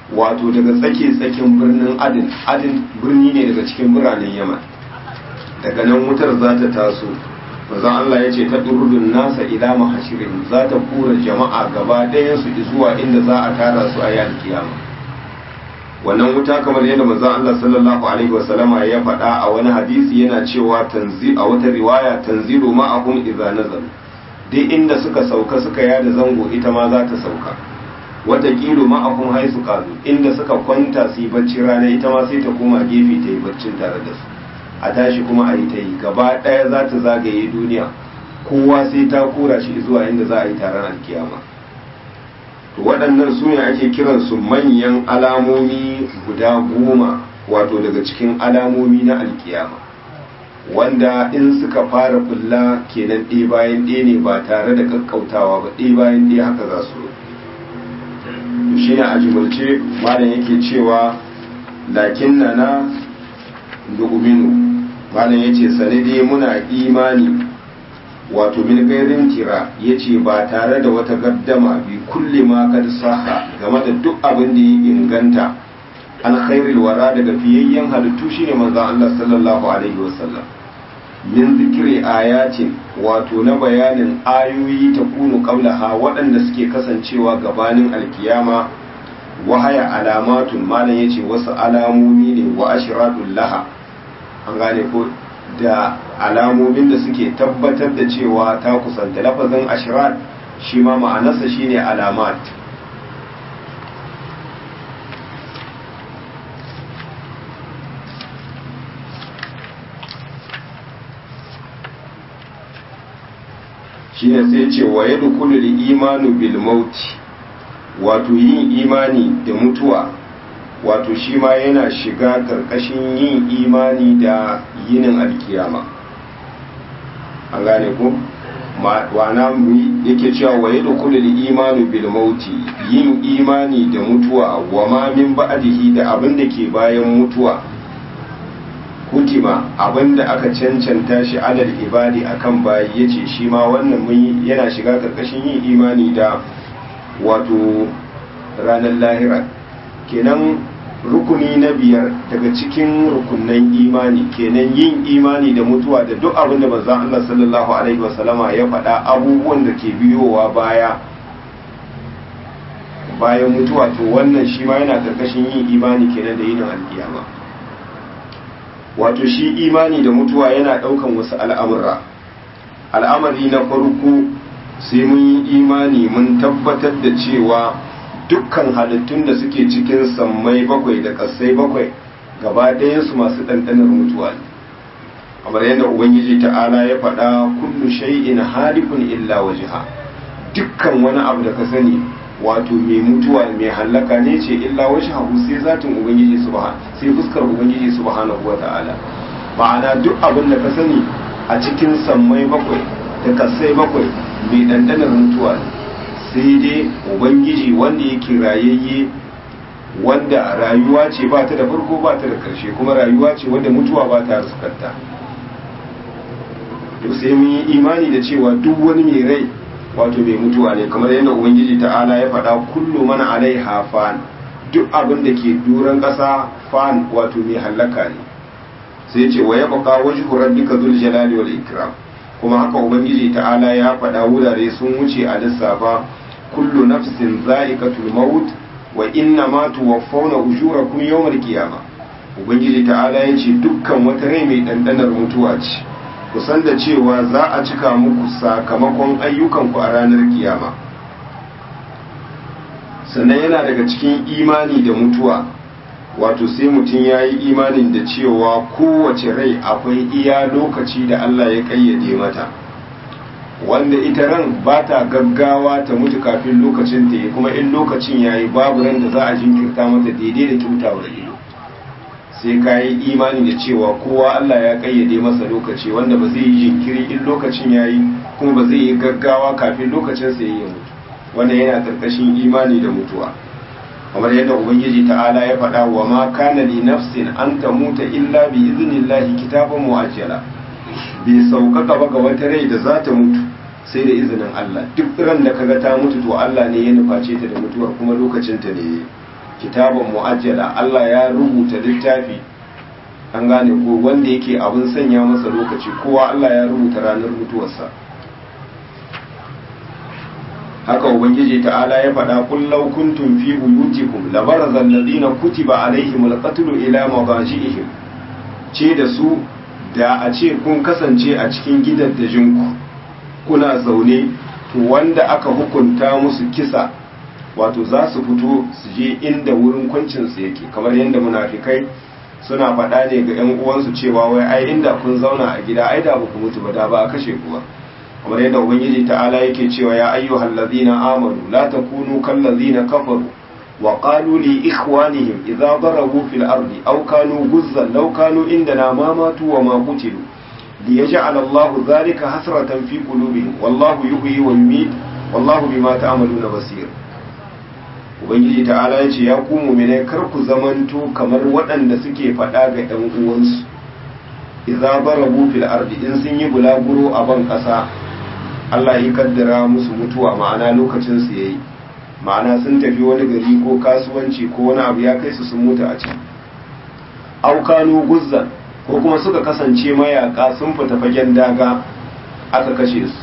wato daga tsake tsakin birnin adin adin birni ne daga cikin biranen yaman daga nan wutar za ta taso manzon Allah ya ce ta durudun nasa ila mahashirin za ta kura jama'a gaba ɗayan su zuwa inda za a tara su a yan kiyama wannan wuta kamar yadda manzon Allah sallallahu alaihi wasallama ya faɗa a wani hadisi yana cewa tanzi a wata riwaya tanzilu ma'ahum idza nazalu duk inda suka sauka suka yada zango ita ma za ta sauka wataƙilu ma'ahum haisu kazu inda suka kwanta su yi bacci rana ita ma sai ta koma gefe ta yi baccin tare da su a tashi kuma a yi ta yi gaba ɗaya za ta zagaye duniya kowa sai ta kura shi zuwa inda za a yi taron alkiyama to waɗannan su ne ake kiransu manyan alamomi guda goma wato daga cikin alamomi na alkiyama wanda in suka fara fulla kenan ɗaya bayan ɗaya ne ba tare da kakkautawa ba ɗaya bayan ɗaya haka za su shi ne a jimulce malam yake cewa lakin na na nu'minu malam yace sane dai muna imani wato min gairin kira yace ba tare da wata gaddama bi kulli ma kad saha game da duk abin da ya inganta an khairil wara daga fiyayyen halittu shine manzon Allah sallallahu alaihi wasallam min zikri ayatin wato na bayanin ayoyi ta kunu qablaha waɗanda suke kasancewa gabanin alkiyama wahaya alamatun malam yace wasu alamomi ne wa ashratul laha an gane ko da alamomin da suke tabbatar da cewa ta kusanta lafazin ashrat shi ma ma'anarsa shine alamat shine sai ce wa yadkhulu al-imanu bil mauti wato yin imani da mutuwa wato shi ma yana shiga karkashin yin imani da yinin alkiyama an gane ko wana yake cewa wa yadda kulil imanu bil mauti yin imani da mutuwa wa ma min ba'dihi da abin da ke bayan mutuwa hutima abin da aka cancanta shi alal ibadi akan bayi yace shi ma wannan mun yana shiga karkashin yin imani da wato ranar lahira kenan rukuni na biyar daga cikin rukunan imani kenan yin imani da mutuwa da duk abin da manzon Allah sallallahu alaihi wasallama ya faɗa abubuwan da ke biyowa baya bayan mutuwa to wannan shi ma yana karkashin yin imani kenan da yin alkiyama wato shi imani da mutuwa yana ɗaukan wasu al'amura al'amari na farko sai mun yi imani mun tabbatar da cewa dukkan halittun da suke cikin sammai bakwai da ƙasai bakwai gaba ɗayansu masu ɗanɗanar mutuwa ne kamar yadda ubangiji ta'ala ya faɗa kullu shay'in halikun illa wajha dukkan wani abu da ka sani wato mai mutuwa mai hallaka ne ce illa wajhahu sai zatin ubangiji subhanahu sai fuskar ubangiji subhanahu wata'ala ma'ana duk abin da ka sani a cikin sammai bakwai da ƙasai bakwai mai ɗanɗanar mutuwa ne sai dai ubangiji wanda yake rayayye wanda rayuwa ce ba ta da farko ba ta da karshe kuma rayuwa ce wanda mutuwa ba ta sukarta to sai mun yi imani da cewa duk wani mai rai wato mai mutuwa ne kamar yadda ubangiji ta'ala ya faɗa kullu mana alaiha fan duk abin da ke duran ƙasa fan wato mai hallaka ne sai ce wa yabqa wajhu rabbika dhul jalali wal ikram kuma haka ubangiji ta'ala ya faɗa wurare sun wuce a lissafa kullu nafsin za'iqatul maut wa inna ma tuwaffawna ujurakum yawmal qiyama ubangiji ta'ala ya ce dukkan wata rai mai dandanar mutuwa ce kusan da cewa za a cika muku sakamakon ayyukanku a ranar kiyama sannan yana daga cikin imani da mutuwa wato sai mutum ya yi imanin da cewa kowace rai akwai iya lokaci da Allah ya kayyade mata wanda ita ran ba ta gaggawa ta mutu kafin lokacin ta yi kuma in lokacin ya yi babu ran da za a jinkirta mata daidai da kyautawar ido sai ka yi imani da cewa kowa Allah ya kayyade masa lokaci wanda ba zai yi jinkiri in lokacin ya yi kuma ba zai yi gaggawa kafin lokacin sa ya mutu wannan yana karkashin imani da mutuwa kamar yadda ubangiji ta'ala ya faɗa wa ma kana li nafsin an tamuta illa bi iznillahi kitaban muajjala bai sauƙaƙa ba ga wata rai da za ta mutu sai da izinin Allah duk ran da kaga ta mutu to Allah ne ya nuface ta da mutuwar kuma lokacin ta ne kitaban mu'ajjala Allah ya rubuta littafi an gane ko wanda yake abin sanya masa lokaci kowa Allah ya rubuta ranar mutuwarsa haka ubangiji ta'ala ya faɗa kullau kuntum fi buyutikum labaraza alladhina kutiba alaihimul qatlu ila madajihim ce da su da a ce kun kasance a cikin gidaddajinku kuna zaune to wanda aka hukunta musu kisa wato za su fito su je inda wurin kwancinsu yake kamar yadda munafikai suna faɗa ne ga 'yan uwansu cewa wai ai inda kun zauna a gida ai da ba ku mutu ba da ba a kashe ku ba kamar yadda ubangiji ta'ala yake cewa ya ayyuhal ladzina amanu la takunu kal ladzina kafaru wa qalu li ikhwanihim idza darabu fil ardi aw kanu guzzan law kanu indana ma matu wa ma qutilu liyaj'al Allahu dhalika hasratan fi qulubihim wallahu yuhyi wa yumiit wallahu bima ta'maluna basir ubangiji ta'ala ya ce ya ku mu'minai kar ku zamanto kamar waɗanda suke faɗa ga ɗan uwansu idza darabu fil ardi in sun yi bulaguro a ban ƙasa Allah ya kaddara musu mutuwa ma'ana lokacin su yayi ma'ana sun tafi wani gari ko kasuwanci ko wani abu ya kai su sun mutu a can aukanu guzzan ko kuma suka kasance mayaka sun fita fagen daga aka kashe su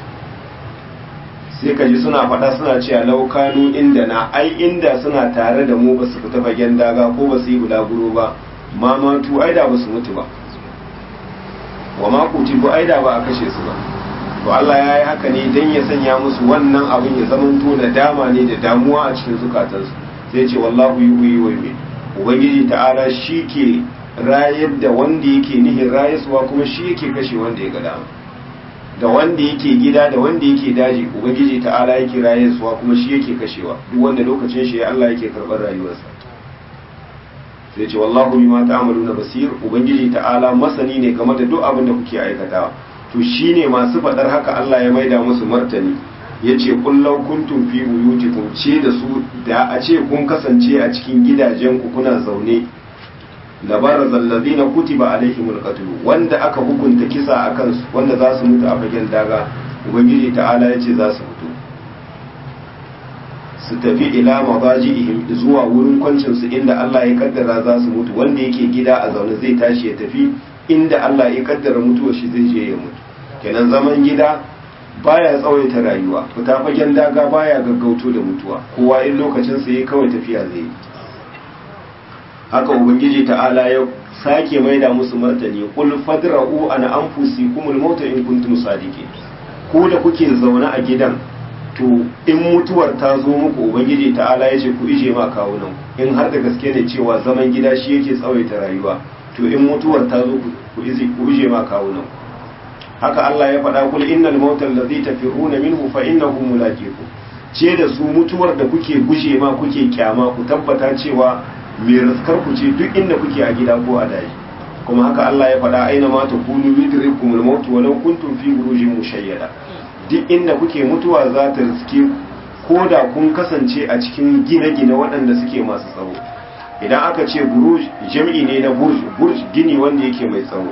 sai ka ji suna faɗa suna cewa laukanu inda na ai inda suna tare da mu ba su fita fagen daga ko ba su yi bulaguro ba mamatu ai da ba su mutu ba wa ma kutibu ai da ba a kashe su ba to Allah ya yi haka ne don ya sanya musu wannan abin ya zamanto da dama ne da damuwa a cikin zukatansu sai ce wallahu yuhyi wa yumiit ubangiji ta'ala shi ke rayar da wanda yake nihin rayaswa kuma shi yake kashe wanda ya ga dama da wanda yake gida da wanda yake daji ubangiji ta'ala yake rayaswa kuma shi yake kashewa duk wanda lokacin shi Allah yake karɓar rayuwarsa sai ce wallahu bima ta'maluna basir ubangiji ta'ala masani ne game da duk abin da kuke aikatawa to shine masu faɗar haka Allah ya maida musu martani yace kullau kuntum fi buyutikum ce da su da a ce kun kasance a cikin gidajen ku kuna zaune labaraz allazina kutiba alaihimul qatl wanda aka hukunta kisa akan su wanda za su mutu a fagen daga ubangiji ta'ala yace za su mutu su tafi ila madaji'ihim zuwa wurin kwancin su inda Allah ya kaddara za su mutu wanda yake gida a zaune zai tashi ya tafi inda Allah ya kaddara mutuwa shi zai je ya mutu kenan zaman gida baya tsawaita rayuwa fita fagen daga baya gaggauto da mutuwa kowa in lokacin sa yayi kawai tafiya zai yi haka ubangiji ta'ala ya sake maida musu martani qul fadra'u an anfusikumul mauta in kuntum sadiqin ko da kuke zaune a gidan to in mutuwar ta zo muku ubangiji ta'ala ya ce ku ije ma kawunan in har da gaske ne cewa zaman gida shi yake tsawaita rayuwa to in mutuwar ta zo ku ije ma kawunan haka Allah ya faɗa kul innal mauta allazi tafiruna minhu fa innahu mulaqiku ce da su mutuwar da kuke guje ma kuke kyama ku tabbata cewa mai raskar ku ce duk inda kuke a gida ko a daji kuma haka Allah ya faɗa aina ma takunu yudrikumul maut walau kuntum fi burujin mushayyada duk inda kuke mutuwa za ta riske ko da kun kasance a cikin gine-gine waɗanda suke masu tsawo idan aka ce buruj jam'i ne na burj burj gini wanda yake mai tsawo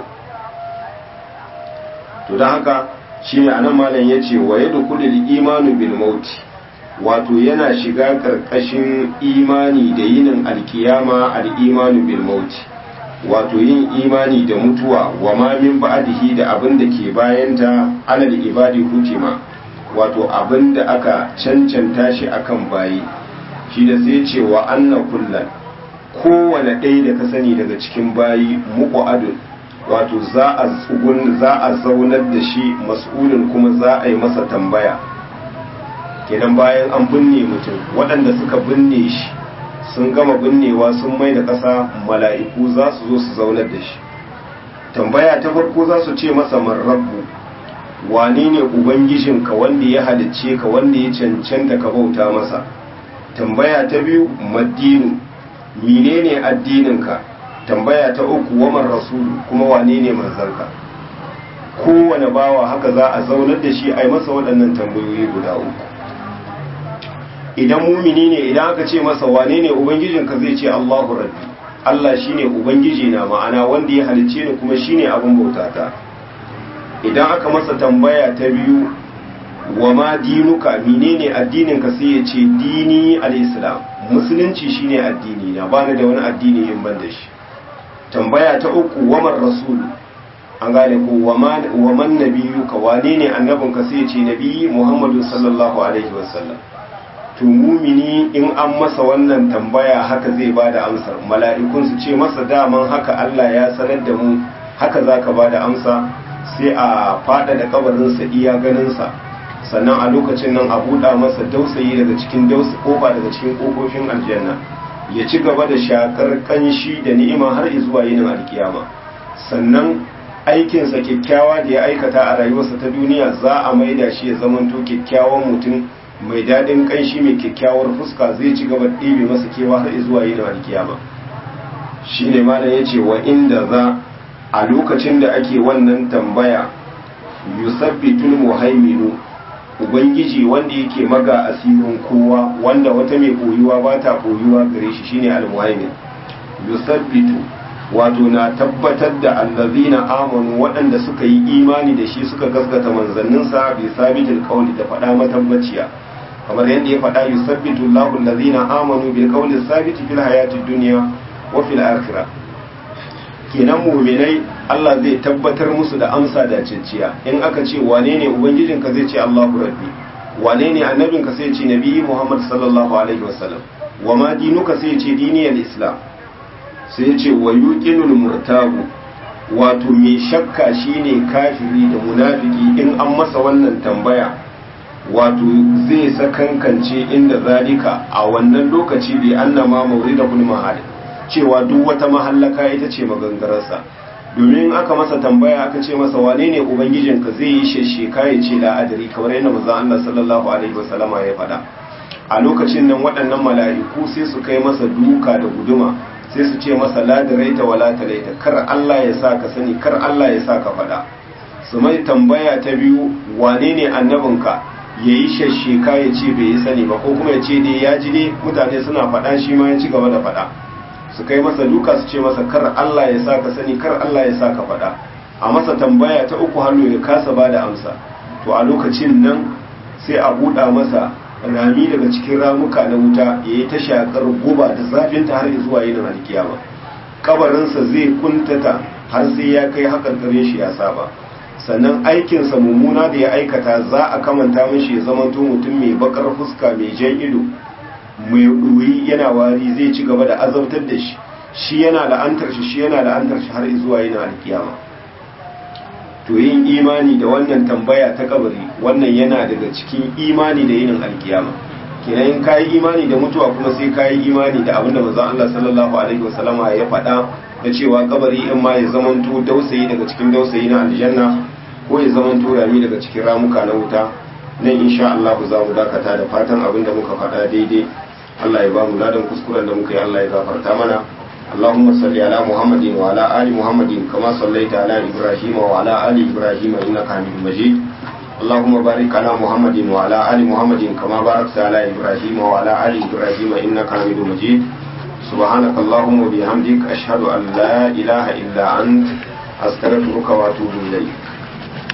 to don haka shi ne anan malam ya ce wa yadda kudin imanu bil mauti wato yana shiga ƙarƙashin imani da yinin alkiyama al'imanu bil mauti wato yin imani da mutuwa wa ma min ba'dihi da abin da ke bayanta alal ibadi hukima wato abin da aka cancanta shi akan bayi shi da sai ce wa anna kullan kowane ɗaya da ka sani daga cikin bayi muku adun wato za a tsugun za a zaunar da shi mas'ulin kuma za a yi masa tambaya kenan bayan an binne mutum waɗanda suka binne shi sun gama binnewa sun mai da ƙasa mala'iku za su zo su zaunar da shi tambaya ta farko za su ce masa marrabbu wane ne ubangijinka wanda ya halicce ka wanda ya cancanta ka bauta masa tambaya ta biyu maddinu menene addininka tambaya ta uku waman rasulu kuma wane ne manzanka kowane bawa haka za a zaunar da shi a yi masa waɗannan tambayoyi guda uku idan mumini ne idan aka ce masa wane ne ubangijinka zai ce Allahu rabbi Allah shine ubangiji na ma'ana wanda ya halicce ni kuma shine abin bautata idan aka masa tambaya ta biyu wa ma dinuka menene addininka sai ya ce dini al-islam musulunci shine addini na bani da wani addini in ban da shi tambaya ta uku wamar rasul an gane ko waman nabiyu ka wane ne annabinka sai ce nabi muhammadu sallallahu alaihi wasallam to mumini in an masa wannan tambaya haka zai ba da amsar mala'ikun su ce masa daman haka Allah ya sanar da mu haka za ka ba da amsa sai a fada da kabarinsa iya ganinsa sannan a lokacin nan a buɗa masa dausayi daga cikin dausa kofa daga cikin kofofin aljanna ya ci gaba da shakar kanshi da ni'ima har zuwa yinin alkiyama sannan aikinsa kyakkyawa da ya aikata a rayuwarsa ta duniya za a maida shi ya zamanto kyakkyawan mutum mai daɗin ƙanshi mai kyakkyawar fuska zai ci gaba ɗebe masa kewa har zuwa yin alkiyama shi ne malam ya ce wa inda za a lokacin da ake wannan tambaya yusabbitul muhaiminu ubangiji wanda yake maga asirin kowa wanda wata mai koyuwa ba ta koyuwa gare shi shine almuhaimin yusabbitu wato na tabbatar da allazina amanu waɗanda suka yi imani da shi suka gaskata manzanninsa bi sabitil qawli da faɗa matabbaciya kamar yadda ya faɗa yusabbitu Allahu allazina amanu bil qawli sabiti fil hayatid dunya wa fil akhirah kenan mu'minai Allah zai tabbatar musu da amsa da cinciya in aka ce wane ne ubangijinka zai ce Allahu rabbi wane ne annabinka sai ce nabi Muhammad sallallahu alaihi wasallam wa ma dinuka sai ce diniyal islam sai ce wa yuqinul murtabu wato mai shakka shine kafiri da munafiki in an masa wannan tambaya wato zai sakankance inda zalika a wannan lokaci bi annama mawridul mahal cewa duk wata mahallaka ita ce magangararsa domin aka masa tambaya aka ce masa wane ne ubangijinka zai yi shesheka ya ce la'adari kamar yadda manzon Allah sallallahu alaihi wasallama ya faɗa a lokacin nan waɗannan mala'iku sai su kai masa duka da guduma sai su ce masa la daraita wala talaita kar Allah ya sa ka sani kar Allah ya sa ka faɗa su mai tambaya ta biyu wane ne annabinka ya yi shasheka ya ce bai yi sani ba ko kuma ya ce dai ya ji ne mutane suna faɗa shi ma ya ci gaba da faɗa su kai masa duka su ce masa kar Allah ya sa ka sani kar Allah ya sa ka faɗa a masa tambaya ta uku hannu ya kasa ba da amsa to a lokacin nan sai a buɗa masa rami daga cikin ramuka na wuta ya yi ta shakar guba da zafinta har zuwa yin alkiyama kabarinsa zai kuntata har sai ya kai hakan gare shi ya saba sannan aikinsa mummuna da ya aikata za a kamanta mishi ya zamanto mutum mai bakar fuska mai jan ido mai ɗoyi yana wari zai ci gaba da azabtar da shi shi yana la'antar shi shi yana la'antar shi har zuwa yin alkiyama to yin imani da wannan tambaya ta kabari wannan yana daga cikin imani da yinin alkiyama kenan in kayi imani da mutuwa kuma sai kayi imani da abinda manzon Allah sallallahu alaihi wasallama ya faɗa da cewa kabari in ma ya zamanto dausayi daga cikin dausayi na aljanna ko ya zamanto rami daga cikin ramuka na wuta nan insha Allah za mu dakata da fatan abinda muka faɗa daidai Allah ya ba mu ladan kuskuren da muka yi Allah ya gafarta mana اللهم صل على محمد وعلى آل محمد كما صليت على إبراهيم وعلى آل إبراهيم إنك حميد مجيد اللهم بارك على محمد وعلى آل محمد كما باركت على إبراهيم وعلى آل إبراهيم إنك حميد مجيد سبحانك اللهم وبحمدك أشهد أن لا إله إلا أنت أستغفرك وأتوب إليك